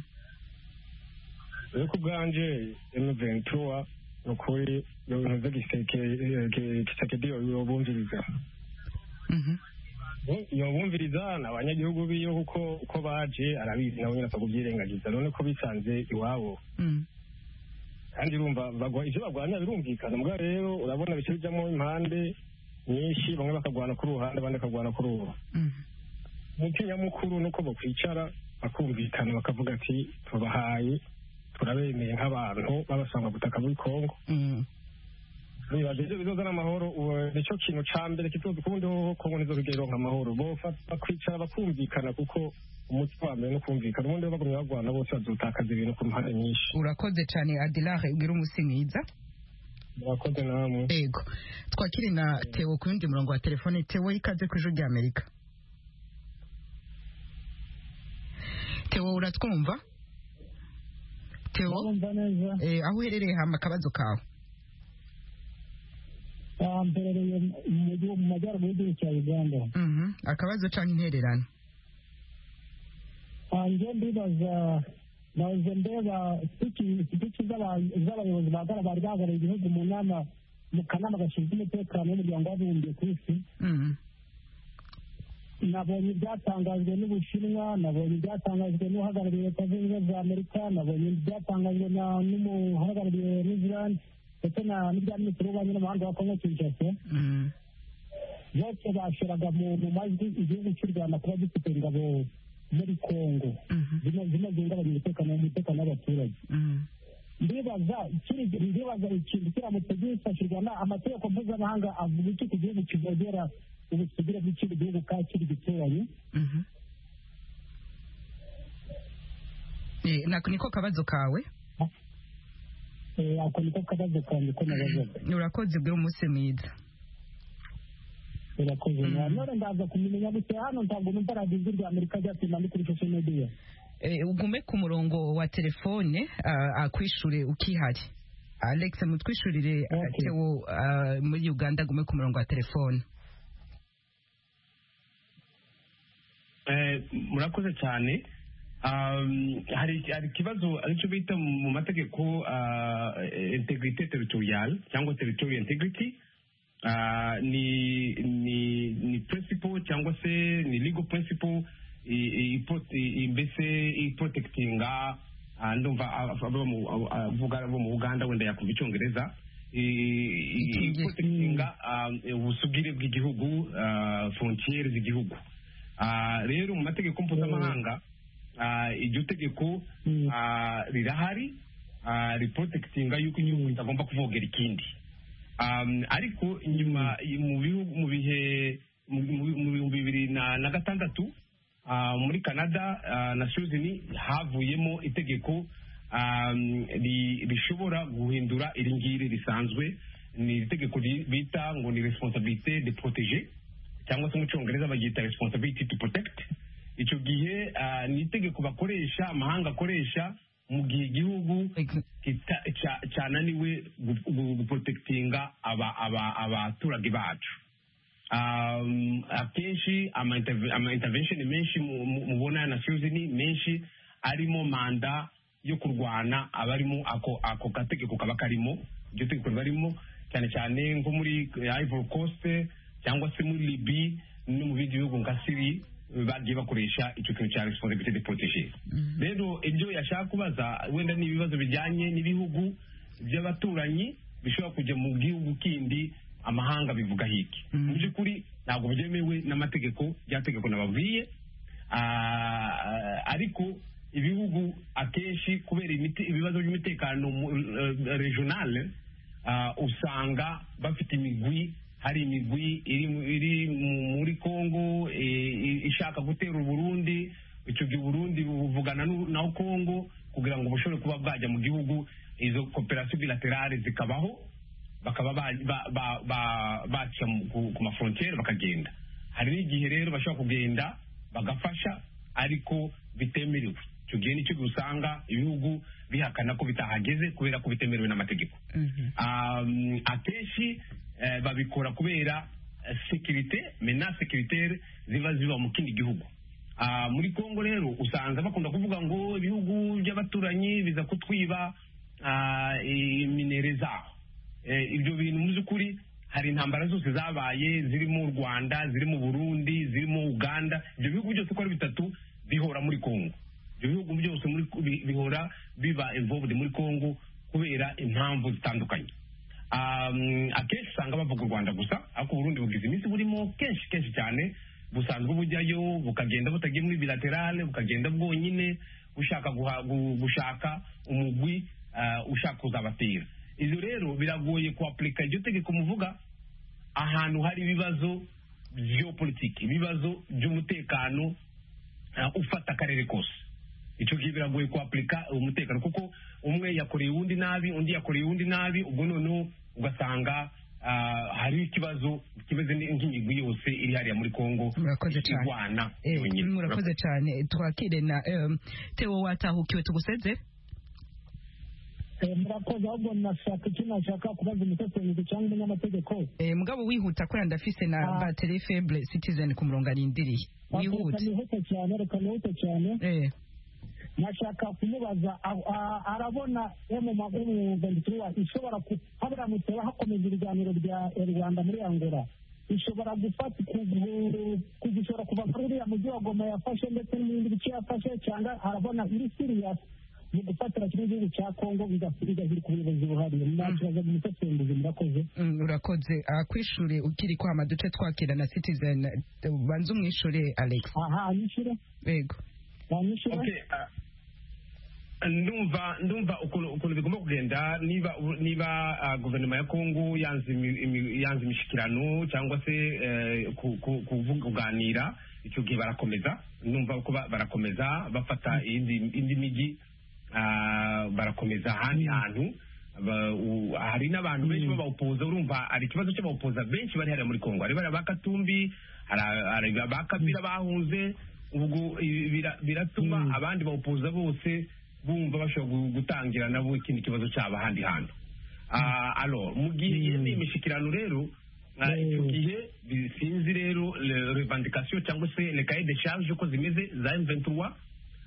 ariko ubwanje emuventura ni ukuri ibintu by'igiseke yobumviriza yobumviriza ni abanyagihugu biyo kuko uko baje arabizi nabo nyine akakubyirengagiza none ko bisanze iwabo kandi urumva bagwa- ivyo bagwanya birumvikana mbwa rero urabona bice bijamo impande nyinshi bamwe bakagwana ku ruhande abandi bakagwana ku ruhu umuti nyamukuru ni uko bakwicara bakumvikana bakavuga ati tubahaye turabemeye nk'abantu babasanga butaka muri kongo bibaza ibyo bizozana amahoro ubu nicyo kintu ca mbere kituzi kubundi hoho kongo nizo bigeronka amahoro bofa- bakwicara bakumvikana kuko umuti wa mbere ni ukumvikana ubundi iyo bagumye bagwana bose bazotakaza ibintu ku mpande nyinshi urakoze cyane adilare ugira umunsi mwiza murakoze namwe yego twakiri na tewo ku yundi murongo wa telefone tewo ikaze ku ijwi rya amerika tewo uratwumva tewo urumva neza eh, aho uherereye hama akabazo kawe aha mperereye mu gihugu- mu majyaruguru y'igihugu cya uganda Mhm, akabazo cyangwa intererano hanze ndibaza baje ndeba sitiki z'abayobozi bahagarara bari bahagarariye igihugu mu nama mu kanama gashinzwe umutekano w'umuryango w'abibumbye ku isi Mhm. nabonye ibyatangajwe n'ubushinwa nabonye ibyatangajwe n'uhagarariye leta zunze ubumwe za amerika nabonye ibyatangajwe na- n'umuhagarariye new zealand ndetse na- n'ibya minisitiri w'ububanyi n'amahanga wa kongo kinshasa Mhm. bose bashiraga mu mu majwi igihugu cy'u rwanda kuba gifite ingabo muri kongo Mhm. zino zino zihungabanya umutekano umutekano w'abaturage Mhm. ndibaza ikindi- ndibaza ikintu kiramutse gifashirwa na amategeko mpuzamahanga avuga iki ku gihugu kivogera ubusugire bw'ikindi gihugu ka kiri gituranyi Mhm. Eh, nako niko kabazo kawe Eh, ako niko kabazo kanjye ko nabazaga urakoze ubwira umunsi mwiza birakoze none ndaza kumumenya gusa hano ntabwo numva radiyo rya amerika ryatsinda ndi kuri social media Eh, ugume ku murongo wa telefone ah, akwishure ukihari alex mutwishurire ah, Okay. tewo ah, muri uganda agume ku murongo wa telefone Eh, murakoze cyane Um, hari hari ikibazo aricyo bita mu mategeko ah, integrity territorial cyangwa territorial integrity Ah, ni ni ni principle cyangwa se ni legal principle i- i- ipo- i- i- mbese iprotectinga ah, ndumva ab- abo mu- abo- avuga abo mu uganda wenda yakumva icyongereza I- i- Icyongereza. iprotectinga ah, ubusugire bw'igihugu ah, frontiere z'igihugu Ah, rero mu mategeko mpuzamahanga ah, iryo tegeko ah, rirahari ah, riprotectinga yuko igihugu kitagomba kuvogera ikindi Um, ariko nyuma i- mu bihu- mu bihe mu mu- mu bihumbi bibiri na na gatandatu ah, muri canada ah, na suzini havuyemo itegeko um, ri- rishobora guhindura iri ngiri risanzwe ni itegeko ri- bita ngo ni responsabilité de protéger cyangwa se mu cyongereza baryita responsibility to protect icyo gihe ah, ni itegeko bakoresha amahanga akoresha mu gihe igihugu kita- ca- cananiwe gu- gu- guprotektinga aba- aba- abaturage bacu Um, akenshi ama interve- ama intervention menshi mu- mu- mubona ya nations ni menshi arimo manda yo kurwana abarimo ako ako gategeko kaba karimo iryo tegeko riba ririmo cyane cyane nko muri ivory coast cyangwa se muri libi no mu bindi bihugu nka siri bagiye bakoresha icyo kintu cya responsibility de proteger rero ibyo yashaka kubaza wenda ni ibibazo bijyanye n'ibihugu by'abaturanyi bishobora kujya mu gihugu kindi amahanga bivuga hiki mu by'ukuri ntabwo byemewe n'amategeko rya tegeko nababwiye Ah, ariko ibihugu akenshi kubera imite- ibibazo by'umutekano mu- eh, regionale ah, usanga bafite imigwi hari imigwi iri mu- iri mu- muri congo eh, i- ishaka gutera uburundi icyo gihe uburundi buvugana n'u- na congo kugira ngo bushobore kuba bwajya mu gihugu izo koperasiyo bilaterale zikabaho bakaba ba- ba- ba- ba- baca mu- ku ku mafrontiere bakagenda hari n'igihe rero bashobora kugenda bagafasha ariko bitemerewe icyo gihe nicyo usanga ibihugu bihakana ko bitahageze kubera ko bitemerewe n'amategeko Um, akenshi eh, babikora kubera eh, sekirite mena sekiritere ziba ziba mu kindi gihugu Ah, muri kongo rero usanga bakunda kuvuga ngo ibihugu by'abaturanyi biza kutwiba ah, iminere zabo Eh, ibyo bintu mu by'ukuri hari intambara zose zabaye zirimo u rwanda zirimo burundi zirimo uganda ibyo bihugu byose uko ari bitatu bihora muri kongo ibyo bihugu byose muri, bi- bihora biba involved muri kongo kubera impamvu zitandukanye Um, akenshi usanga bavuga u rwanda gusa ariko uburundi bugize iminsi burimo kenshi kenshi cyane busanzwe bujyayo bukagenda butagiye muri bilaterale bukagenda bwonyine bushaka guha- gu- gushaka umugwi ah, ushaka kuzabatera ibyo rero biragoye kuapurika iryo tegeko muvuga ahantu hari ibibazo geopolitiki ibibazo by'umutekano ah, ufata akarere kose icyo gihe biragoye kuapurika umutekano kuko umwe yakoreye uwundi nabi undi yakoreye uwundi nabi ubwo noneho ugasanga ah, hariho ikibazo kimeze nk'imigwi yose iri hariya muri kongo Murakoze cyane. irwana Eh, yonyine. murakoze cyane twakire na em, Theo watahukiwe tuguseze Eh, murakoze ahubwo nashaka icyo nashaka kubaza umutekerereze cyangwa umunyamategeko Eh, mugabo wihuta kubera ndafise na Ah. batterie faible citizen ku murongo arindiriye reka wihute nihute cyane reka nihute cyane Eh, nashaka kumubaza a- a- arabona yo mu maguru ishobora ku- haburamutse hakomeza ibiganiro bya rwanda muri angola ishobora gufata kugu- kugu- ishobora kuva muri uriya mujyi wa goma yafashe ndetse n'ibindi bice yafashe cyangwa arabona iri siriya mu gufatira kino gihugu cya kongo bigahiri ku buyobozi buhari nakibaza umutekerereze murakoze mm, urakoze Ah, kwishure ukiri kwama duce twakira na citizen eh, banza umwishure alex aha anyishyure yego banyishyure Okay, ah, ndumva ndumva ukuntu ukuntu bigomba kugenda niba niba ah, guverinoma ya kongo yanze imi- imi- yanze imishikirano cyangwa se eh, ku- ku- kuvuga- kuganira icyo gihe barakomeza ndumva ko ba- barakomeza bafata indi indi mijyi ah, barakomeza ahandi hantu Ba- u- hari n'abantu benshi b'abawupoza urumva hari ikibazo cy'abawupoza benshi bari hariya muri kongo hari bariya ba katumbi hari- hari ba kabila bahunze ubwo ibi bira- biratuma abandi bawupoza bose bumva bashobora gu- gutangira nabo ikindi kibazo cyabo ahandi hantu Ah, alo mu gihe yemeye imishikirano rero ah, icyo gihe bi- sinzi rero le- revendication cyangwa se le cahier de charge uko zimeze za M23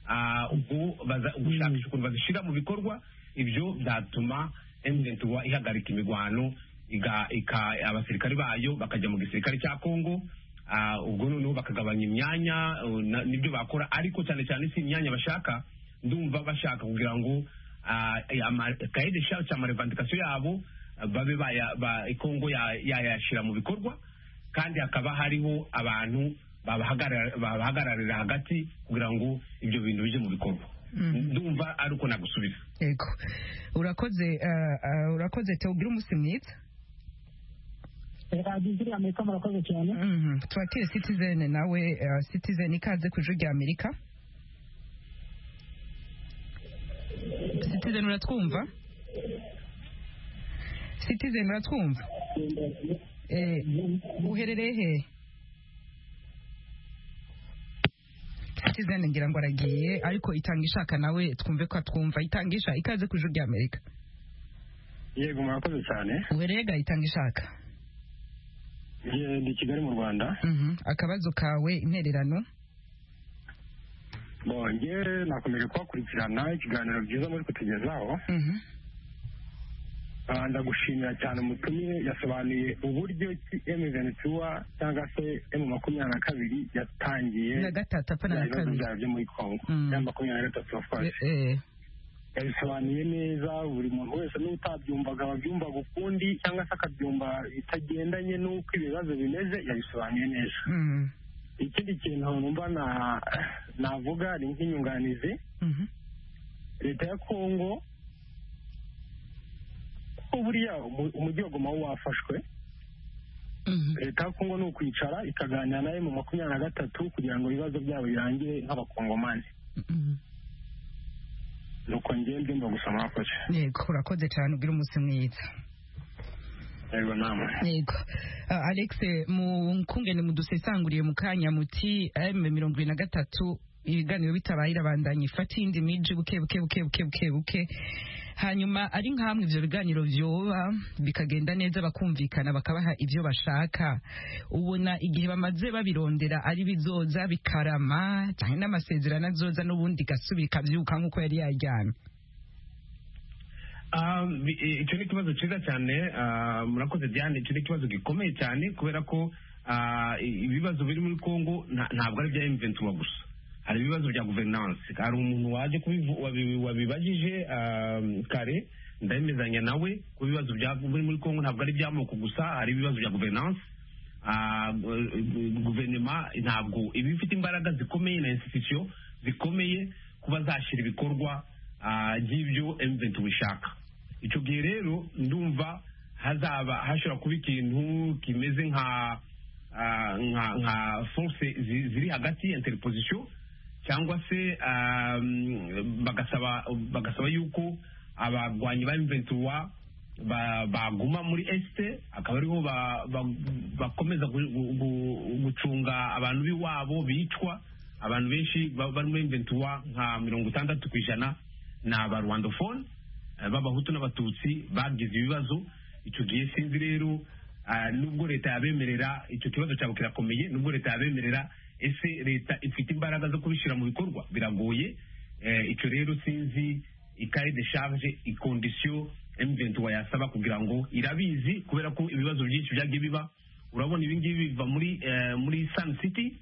ah, ubwo baza- gushakisha ukuntu bazishyira mu bikorwa ibyo byatuma M23 ihagarika imigwano iga- ika- abasirikari bayo bakajya mu gisirikare cya Congo ah, ubwo noneho bakagabanya imyanya uh, na- nibyo bakora ariko cyane cyane si imyanya bashaka ndumva bashaka kugira ngo ah, eh, ama- cahier de charge cyangwa revendication yabo ah, babe baya- ba- Congo ya- yayashyira mu bikorwa kandi hakaba hariho abantu babahagarara- babahagararira hagati kugira ngo ibyo bintu bijye mu bikorwa ndumva ari uko nagusubiza yego urakoze ah, ah, urakoze Theo ugira umunsi mwiza radiyo ziriya amerika murakoze cyane Mhm. twakire citizen nawe ah, citizen ikaze ku ijwi rya amerika citizen uratwumva citizen uratwumva Eh, uherereye he citizen ngira ngo aragiye ariko itanga ishaka nawe twumve ko atwumva itangisha ikaze ku ijwi rya amerika yego murakoze cyane uherereye ga itanga ishaka ndi kigali mu rwanda Mhm. akabazo kawe intererano bonge nakomeje kubakurikirana ikiganiro byiza muri kutugezaho Mhm. Ah, ndagushimira cyane umutumire yasobanuye uburyo ki M23 cyangwa se M makumyabiri na kabiri yatangiye na gatatu apana na ibibazo kabiri byayo byo muri Congo Mm. ya makumyabiri na gatatu Eh, wafashe eh. yabisobanuye neza buri muntu wese n'utabyumvaga ababyumvaga ukundi cyangwa se akabyumva bitagendanye n'uko ibibazo bimeze yabisobanuye neza Mm. ikindi kintu numva na- navuga ni nk'inyunganizi Mhm. leta ya kongo ko buriya umu- umujyi wa goma wo wafashwe Mhm. leta ya kongo ni ukwicara ikaganira nawe mu makumyabiri na gatatu kugira ngo ibibazo byabo birangire nk'abakongomani Mhm. nuko ngewe mbyumva gusa mwakoze yego urakoze cyane ugira umunsi mwiza yego namwe yego Ah, alex mu kungene mudusesanguriye mu kanya muti m mirongo irindwi na gatatu ibiganiro bitabaye irabandanya ifata iyindi miji buke buke buke buke buke buke hanyuma ari nk'amwe ibyo biganiro byoba bikagenda neza bakumvikana bakabaha ibyo bashaka ubona igihe bamaze babirondera ari bizoza bikarama cyane n'amasezerano azoza n'ubundi gasubira ikabyuka nk'uko yari yajyanye Ah, bi- i- icyo ni ikibazo cyiza cyane ah, murakoze diane icyo ni ikibazo gikomeye cyane kubera ko ah, i- ibibazo biri muri congo nta- ntabwo ari ibya mventura gusa hari ibibazo bya guverinanse hari umuntu waje kubivu- wabi- wabibajije ah, kare ndabimezanya nawe ko ibibazo bya- biri muri congo ntabwo ari iby'amoko gusa hari ibibazo bya guverinanse Ah, gu- gu- guverinoma ntabwo iba ifite imbaraga zikomeye na institution zikomeye kuba zashyira ibikorwa ah, by'ibyo M23 bishaka icyo gihe rero ndumva hazaba hashobora kuba ikintu kimeze nka ah, nka nka force zi- ziri hagati interposition cyangwa se ah, mm, bagasaba bagasaba yuko abarwanyi ba M23 ba- baguma muri este akaba ariho ba- ba- bakomeza gu- gu- gu- gucunga abantu b'iwabo bicwa abantu benshi ba- bari muri mventura nka mirongo itandatu ku ijana ni abarwandofone eh, b'abahutu n'abatutsi bagize ibibazo icyo gihe sinzi rero ah, nubwo leta yabemerera icyo kibazo cyabo kirakomeye nubwo leta yabemerera ese leta ifite imbaraga zo kubishyira mu bikorwa biragoye Eh, icyo rero sinzi ikaye de charge ikondisiyo M23 yasaba kugira ngo irabizi kubera ko ibibazo byinshi byagiye biba urabona ibi ngibi biva muri eh, muri Sun City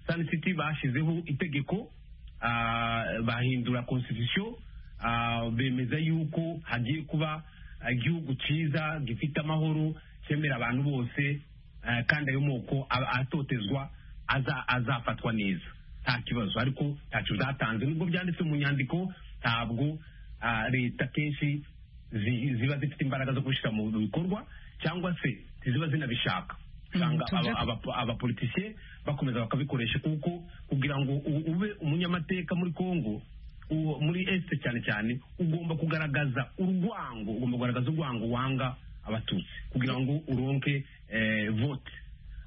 Sun City bashyizeho itegeko ah, bahindura constitution ah, bemeza yuko hagiye kuba igihugu cyiza gifite amahoro cyemera abantu bose eh, kandi ayo moko a- atotezwa aza- azafatwa neza nta kibazo ariko ntacyo byatanze nubwo byanditse mu nyandiko ntabwo ah, leta kenshi zi- ziba zifite imbaraga zo kubishyira mu bikorwa cyangwa se ziba zinabishaka usanga tujya- aba- aba- abapolitisiye bakomeza bakabikoresha kuko kugira ngo u- ube umunyamateka muri congo uwo- muri este cyane cyane ugomba kugaragaza urwango ugomba kugaragaza urwango wanga abatutsi kugira ngo uronke eh, vote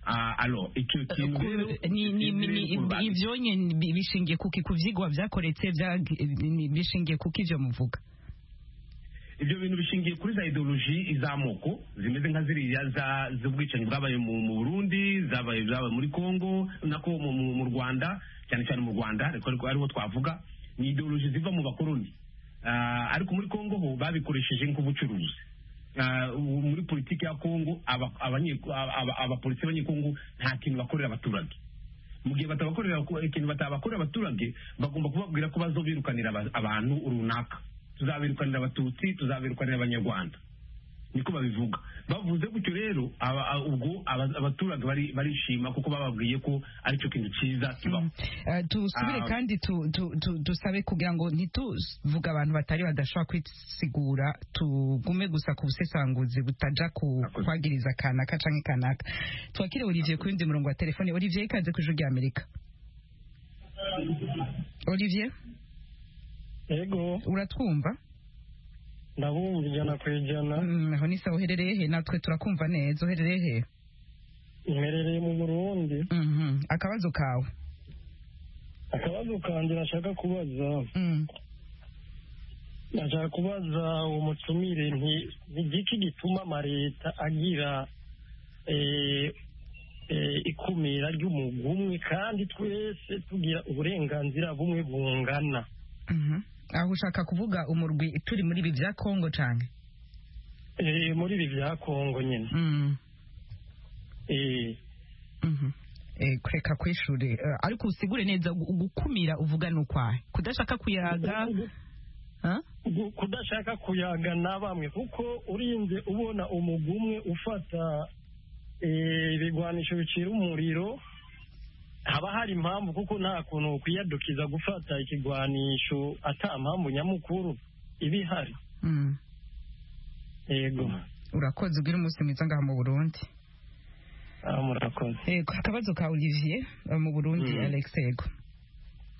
Ah, alors icyo kintu Ku- rero ni- ni- ni- kiri ni- ku rubanza. ibyo nyine bi- bishingiye kuki ku byigwa byakoretse byag- ni- bishingiye kuki ibyo muvuga ibyo bintu bishingiye kuri za ideoloji iz'amoko zimeze nka ziriya za- z'ubwicanyi bwabaye mu mu burundi zabaye zabaye muri congo nako mu- mu mu rwanda cyane cyane mu rwanda ariko ariko ariho twavuga ni ideoloji ziva mu bakoloni Ah, ariko muri congo ho babikoresheje nk'ubucuruzi Ah, ubu muri politiki ya congo aba- abanye- aba- aba- abapolisi b'abanyekongo nta kintu bakorera abaturage mu gihe batabakorera ikintu batabakorera abaturage bagomba kubabwira ko bazobirukanira aba- abantu runaka tuzabirukanira abatutsi tuzabirukanira abanyarwanda niko babivuga bavuze gutyo rero aba- a- ubwo aba- abaturage bari- barishima kuko bababwiye ko aricyo kintu cyiza kibaho Eh, tusubire Ah. kandi tu- tu- tu- tusabe kugira ngo ntituvuge abantu batari badashobora kwisigura tugume gusa ku busesanguzi butaja ku Murakoze. kwagiriza kanaka canke kanaka twakire olivier kuri ndi murongo wa telefone olivier ikaze ku ijwi rya amerika olivier ego uratwumva ndabumva ijana ku ijana Mm, aho ni sawa uherereye he natwe turakumva neza uherereye he mperereye mu burundi Mhm. akabazo kawe akabazo kanjye nashaka kubaza Mm. nashaka kubaza uwo mutumire nti ni igiki gituma amaleta agira eh, eh, ikumira ry'umugumwe kandi twese tugira uburenganzira bumwe bungana Mhm. aho ushaka kuvuga umurwi turi muri ibi bya kongo cane Eh, muri ibi bya kongo nyine Mm. Eh, Mhm. Eh, kureka kw'ishure Eh, ariko usigure neza gu- gukumira uvuga nukwahe kudashaka kuyaga Huh? gu- kudashaka kuyaga na bamwe kuko urinze ubona umugumwe ufata eh, ibigwanisho bicira umuriro haba hari impamvu kuko nta kuntu kwiyadukiza gufata ikigwanisho ata mpamvu nyamukuru iba ihari Mm. yego urakoze ugira umunsi mwiza ngaha mu burundi Ah, murakoze Eh, akabazo ka olivier eh, mu burundi Mm. alex yego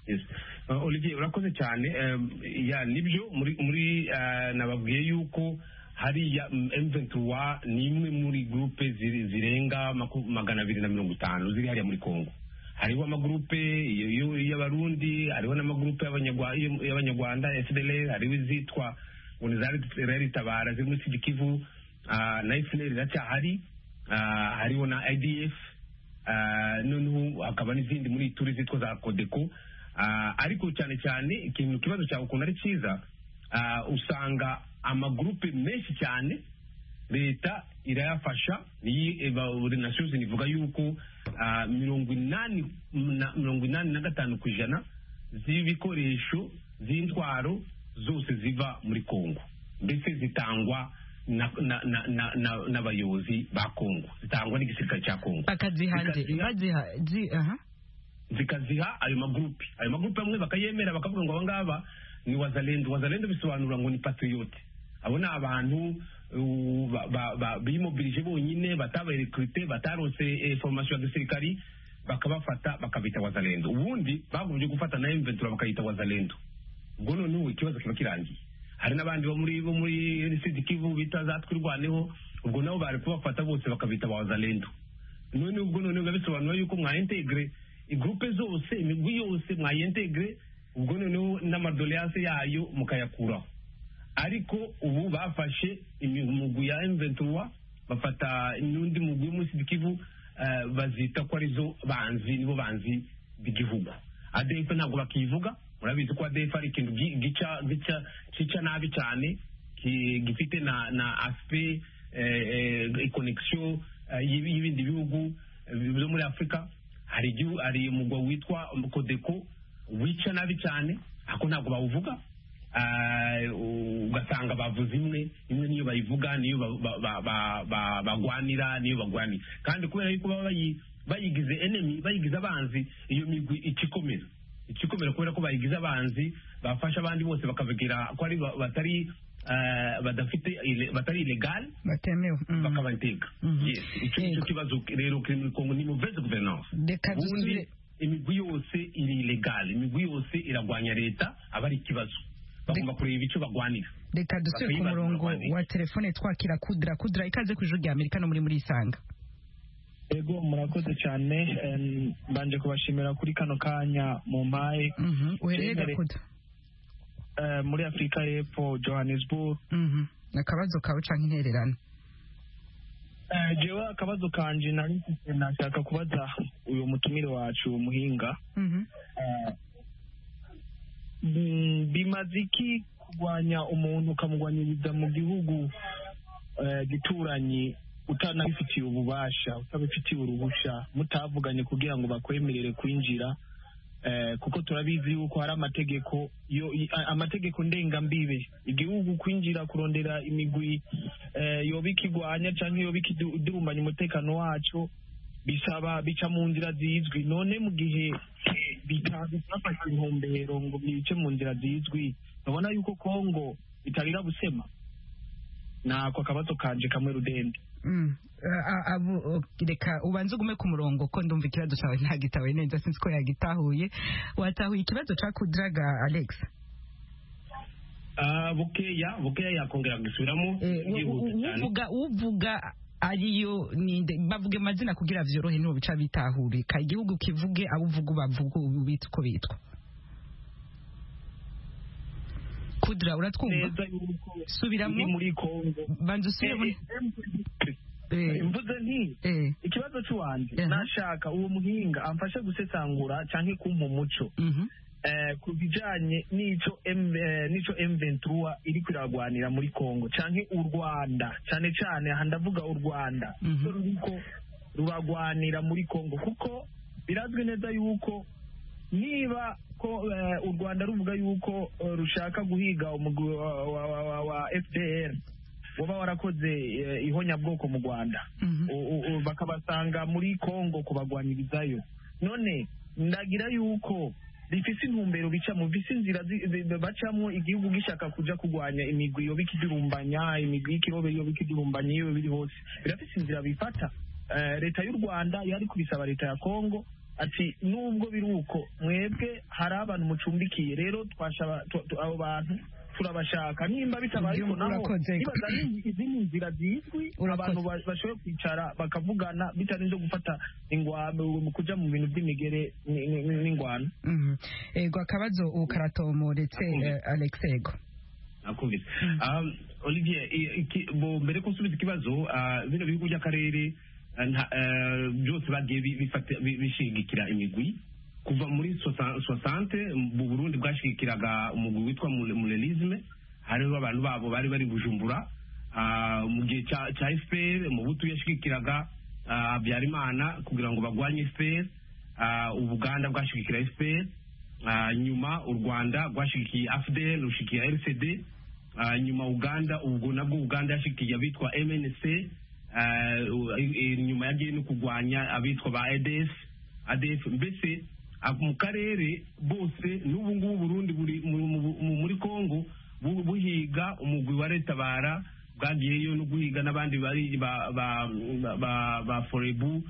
Yes. Uh, Olivier urakoze cyane um, ya nibyo muri muri uh, nababwiye yuko hariya mm, M23 ni imwe muri groupe ziri- zirenga maku- magana abiri na mirongo itanu ziri hariya muri Congo hariho amagurupe y- y- y'abarundi hariho n'amagurupe y'abanyagwa- y- y'abanyarwanda sdl hariho izitwa ngo ni za Red- Red tabara ziri muri sigikivu na fpr iracyahari ah, hariho na idf ah, noneho hakaba n'izindi muri turi zitwa za kodeko Ah, ariko cyane cyane ikintu ikibazo cyawe ukuntu ari cyiza ah, usanga amagurupe menshi cyane leta irayafasha iyi eba- buri nasiyozi ivuga yuko ah, mirongo inani na- mirongo inani na gatanu ku ijana z'ibikoresho z'intwaro zose ziva muri kongo mbese zitangwa n'abayobozi na, na, na, na, n'abayobozi ba kongo zitangwa n'igisirikare cya kongo bakaziha nde Zikaziha- baziha zi aha zikaziha ayo magurupe ayo magurupe amwe bakayemera bakavuga ngo abangaba ni wazalendo wazalendo bisobanura ngo ni patriote abo ni abantu uh, ba- ba- ba- bimobilije bonyine batabarekrute batarose eh, formation ya gisirikari bakabafata bakabita wazalendo ubundi bagombye gufata na mventura bakayita wazalendo ubwo noneho ikibazo kiba kirangiye hari n'abandi bo muri bo muri sidi kivu bita za twirwaneho ubwo nabo bari kubafata bose bakabita ba wazalendo none ubwo noneho biba bisobanura yuko mwaintegre igrupe zose imigwi yose mwaintegre ubwo noneho n'amadoleyase yayo mukayakuraho ariko ubu bafashe imigwi ya M23 bafata n'undi mugwi wo muri Sud Kivu eh, bazita ko arizo banzi nibo banzi b'igihugu ADF ntabwo bakivuga murabizi ko ADF ari ikintu gi- gica gica cica nabi cyane ki- gifite na na aspect eh, eh, connection eh, y'ibi- y'ibindi bihugu eh, byo muri Afrika hari igihu- hari umugwa witwa Kodeko wica nabi cyane ako ntabwo bawuvuga Ah, ugasanga bavuze imwe imwe niyo bayivuga niyo ba- ba- ba- ba- ba- bagwanira niyo bagwanira kandi kubera yuko baba bayi- bayigize enemy bayigize abanzi iyo migwi ikikomera ikikomera kubera ko bayigize abanzi bafasha abandi bose bakabagira ko ari ba- batari ah, badafite ile- batari ilegal batemewe mm. bakabateka Mhm. yes icyo nicyo Yego. kibazo rero kiri muri kongo ni muveze guverinoma Reka dusubire- ubundi imigwi yose iri ilegale imigwi yose iragwanya leta aba ari ikibazo bagomba kureba icyo bagwanira reka dusubire ku Bakwibaza murongo abakozi. wa telefone twakira kudra kudra ikaze ku ijuru rya amerika no muri muri isanga Ego murakoze cyane em, mbanje kubashimira kuri kano kanya mu mpaye Mhm, uhereye Cyemere. gakuda eh, muri Afurika y'Epfo Johannesburg Mhm, akabazo kawe canke intererano Eh, jewe akabazo kanje nari mfite nashaka kubaza uyu mutumire wacu muhinga Mhm. Mm, bimaze iki kurwanya umuntu ukamugwanyiriza mu gihugu eh, gituranyi utanabifitiye ububasha utabifitiye uruhusha mutavuganye kugira ngo bakwemerere kwinjira eh, kuko turabizi yuko hari amategeko yo i- a- amategeko ndengambibe igihugu kwinjira kurondera imigwi eh, yoba ikigwanya cyangwa yoba ikidurumbanya umutekano wacu bisaba bica mu nzira zizwi none mu gihe bitazi byafashe intumbero ngo bice mu nzira zizwi babona yuko kongo bitarira busema nako akabazo kanje kamwe rudende Mm. A- a- abo- o- reka ubanze ugume ku murongo ko ndumva ikibazo cyawe ntagitahuye neza sinzi ko yagitahuye watahuye ikibazo ca kudraga alex Ah, bukeya bukeya yakongera gusubiramo Eh, u- u- yihuta cyane uvuga uvuga ariyo ninde bavuge amazina kugira vyorohe niho bica bitahurika igihugu kivuge abo uvuga bavuga ubu bitwa uko bitwa kudra uratwumva neza yuko subiramo iri muri kongo banza usubire muri- Eh, mvuze nti eh, ikibazo c'uwanje Aha. nashaka uwo muhinga amfashe gusesangura canke kumpa umuco mhm. eh, ku bijanye n'ico M- eh, n'ico M23 iriko iragwanira muri Congo canke u Rwanda cane cane aha ndavuga u Rwanda Mhm. so ruriko ruragwanira muri Congo kuko birazwi neza yuko niba ko eh, u Rwanda ruvuga yuko eh, rushaka guhiga umugwi wa, wa, wa, wa, wa FDR waba warakoze eh, ihonyabwoko mu Rwanda Mhm. U- u- u- bakabasanga muri Congo kubagwanirizayo none ndagira yuko rifise intumbero bicamo bifise inzira zi- zi- bacamwo igihugu gishaka kuja kurwanya imigwi yoba ikidurumbanya imigwi y'ikirobe yoba ikidurumbanya iyo biri hose birafise inzira bifata Eh, leta y'u rwanda yari kubisaba leta ya kongo ati nubwo biri uko mwebwe hari abantu mucumbikiye rero twashaba tw- tw- abo bantu turabashaka nimba bitabaye ariko naho Urakoze. nibaza ni izindi nzira zizwi Urakoze. abantu ba- bashoboye kwicara bakavugana bitarinze gufata ingwano mu kujya mu bintu by'imigere ni- ni- ni- n'ingwano Mhm. Ego akabazo ukaratomoretse eh, Alex Ego. nakumvise Um, olivier i- iki- bo mbere ko nsubiza ikibazo ah, bino bihugu by'akarere ah, nta- eh, byose bagiye bi- bifata- bi- bishigikira imigwi kuva muri sosa- soixante mu burundi bwashigikiraga umugwi witwa mule- mulerisme hariho abantu babo bari bari bujumbura Ah, mu gihe cya cya fpr mubutu yashigikiraga ah, habyarimana kugira ngo bagwanye fpr Ah, ubuganda bwashigikira fpr Ah, nyuma u rwanda rwashigikiye afdel rushikiye rcd Ah, nyuma uganda ubwo nabwo uganda yashigikiye abitwa mnc Ah, u- i- i- nyuma yagiye no kurwanya abitwa ba eds adf mbese ah, mu karere bose n'ubu ngubu burundi buri mu- mu- mu- muri congo bu- buhiga umugwi wa retabara bwagiyeyo no guhiga n'abandi bari ba ba ba, ba, ba forebu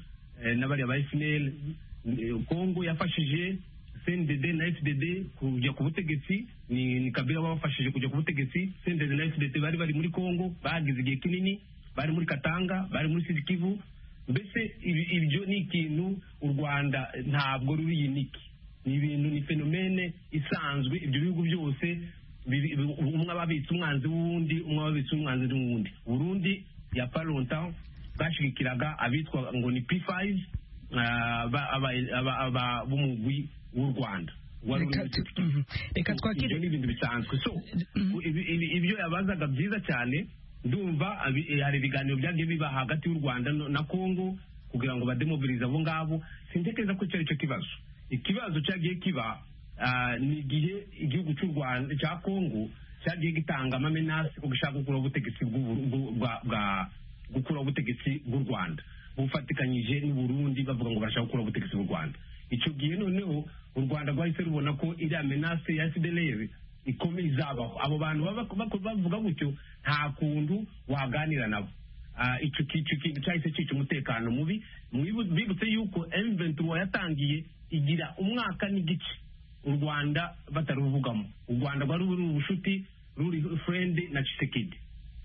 eh, n'abariya ba fnl congo yafashije CNDD na FDD kujya ku butegetsi ni, ni Kabila babafashije kujya ku butegetsi CNDD na FDD bari bari muri Congo bagize igihe kinini bari muri Katanga bari muri Sud Kivu mbese ibi- ibyo ni ikintu u Rwanda ntabwo ruri yiniki ni ibintu ni fenomene isanzwe ibyo bihugu byose biri- bi- umwe ababitse umwanzi w'uwundi umwe ababitse umwanzi w'uwundi Burundi ya Paronta bashigikiraga abitwa ngo ni P5 ah, ba- aba- aba- aba- b'umugwi w'u Rwanda wari uri Reka muri tu- Sud Kivu. mhm. Reka twakire ibyo ni ibintu bisanzwe so ibi- ibi- ibyo yabazaga byiza cyane ndumva abi- eh, hari ibiganiro byagiye biba hagati y'u rwanda no- na congo kugira ngo bademobilize abo ngabo sintekereza ko icyo ari cyo kibazo ikibazo cyagiye kiba ah, ni igihe igihugu cy'u rwanda cya congo cyagiye gitanga amamenasi ko gishaka gukuraho ubutegetsi bw'u- bw'u- bwa- bwa- gukuraho ubutegetsi bw'u rwanda bufatikanyije n'uburundi bavuga ngo bashaka gukuraho ubutegetsi bw'u rwanda icyo gihe noneho u rwanda rwahise rubona ko iriya menase ya sideleve ikomeye izabaho abo bantu baba- bako- bavuga gutyo nta kuntu waganira nabo Ah, icyo ki- icyo kintu cyahise cyica umutekano mubi Mwibu- bibutse yuko m23 yatangiye igira umwaka n'igice u rwanda bataruvugamo u rwanda rwari ruri ubushuti ruri furendi na cisekedi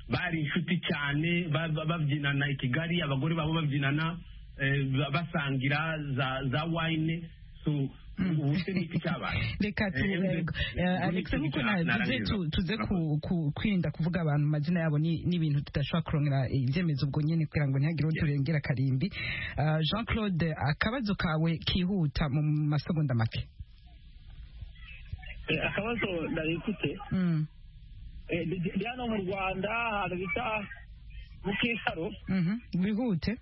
bari inshuti cyane ba- ba- babyinana i kigali abagore babo babyinana eh, ba- basangira za za wine so ubu se ni iki cyabaye reka tu Eh, eh, eh, Alex Uri- nkuko Uri- nawe tuze narangiza. tu- tuze ku- ku- kwirinda kuvuga abantu amazina yabo ni- n'ibintu tudashobora kurongera ibyemezo ubwo nyine kugira ngo ntihagire uwo turengera karimbi Ah, Jean Claude akabazo kawe kihuta mu masegonda make Eh, akabazo nari mfite Mm, eh, ndi- ndi ndi hano mu rwanda ahantu bita mu kisaro mhm. wihute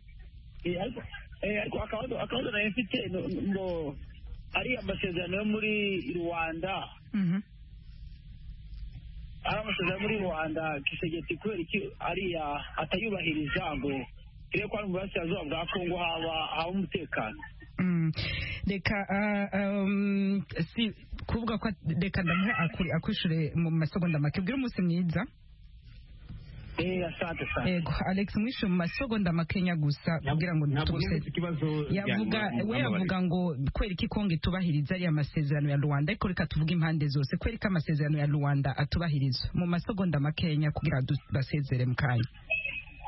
Eh, ariko eh, ariko akabazo akabazo nari mfite no- ngo ari amasezerano yo muri rwanda Mhm. ari amasezerano yo muri rwanda kisegeti kubera iki ariya atayubahiriza ngo turebe ko hano mu burasirazuba bwa kongo haba haba umutekano Mm. reka ah, um, si kuvuga ko reka ndamuhe akuri- akwishure mu masegonda make ubwire umunsi mwiza eh asante asante yego alex mwishe mu masegonda makenya gusa kugira ngo ntabwo tuguseze nibutse ikibazo yavuga byanyu, we mumbabarire. yavuga ngo kwereka ikongo itubahiriza ariya masezerano ya rwanda ariko reka tuvuge impande zose kwereka amasezerano ya rwanda atubahiriza mu masegonda makenya kugira ngo du- basezere mu kanya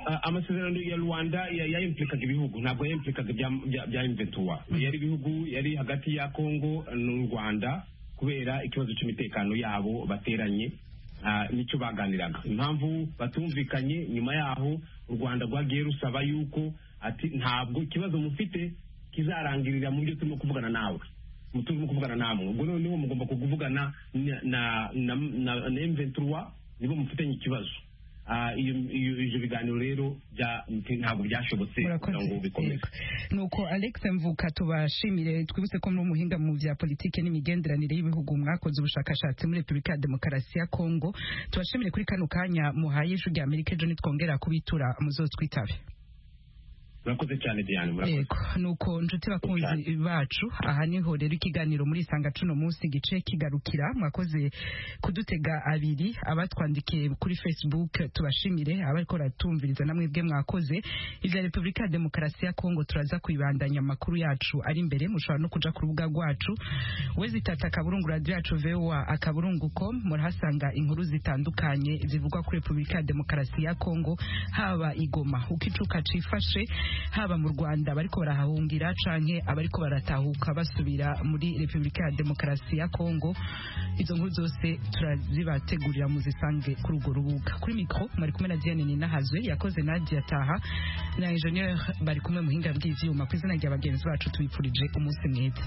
Ah, amasezerano ya rwanda ya- yayimplikaga ibihugu ntabwo yayimplikaga ibya- bya- bya imventuwa yari ibihugu yari hagati ya congo n'u rwanda kubera ikibazo cy'umutekano yabo bateranye ah, nicyo baganiraga impamvu batumvikanye nyuma yaho u rwanda rwagiye rusaba yuko ati ntabwo ikibazo mufite kizarangirira mu byo turimo kuvugana nawe mu turimo kuvugana namwe ubwo noneho mugomba kuvugana na na na na- na M23 nibo mufitanye ikibazo Ah, iyo- iyo- ibyo biganiro rero bya- ntabwo byashobotse kugira ngo bikomeze nuko alex mvuka tubashimire twibutse ko muri umuhinga mu bya politiki n'imigenderanire y'ibihugu mwakoze ubushakashatsi muri repubulika ya demokarasi ya kongo tubashimire kuri kano kanya muhaye ijwi rya amerika ejo nitwongera kubitura muzotwitabe murakoze cyane diane murakoze yego nuko nshuti bakunzi bacu aha niho rero ikiganiro muri isanga cuno munsi gice kigarukira mwakoze kudutega abiri abatwandikiye kuri facebook tubashimire abariko baratumviriza namwe bwe mwakoze ivya repubulika ya demokarasi ya kongo turaza kubibandanya amakuru yacu ari imbere mushobora no kuja ku rubuga rwacu wezitata akaburungu radio yacu voa akaburungu com murahasanga inkuru zitandukanye zivugwa kuri repubulika ya demokarasi ya kongo haba igoma uko icuka cifashe haba mu rwanda bariko barahahungira canke abariko baratahuka basubira muri repubulika ya demokarasi ya kongo izo nkuru zose turazibategurira muzisange kuri urwo rubuga kuri mikro mwari kumwe na diane ninahazwe yakoze nadia taha na ingenieur bari kumwe muhinga bw'ivyuma ku izina rya bagenzi bacu tubipfurije umunsi mwiza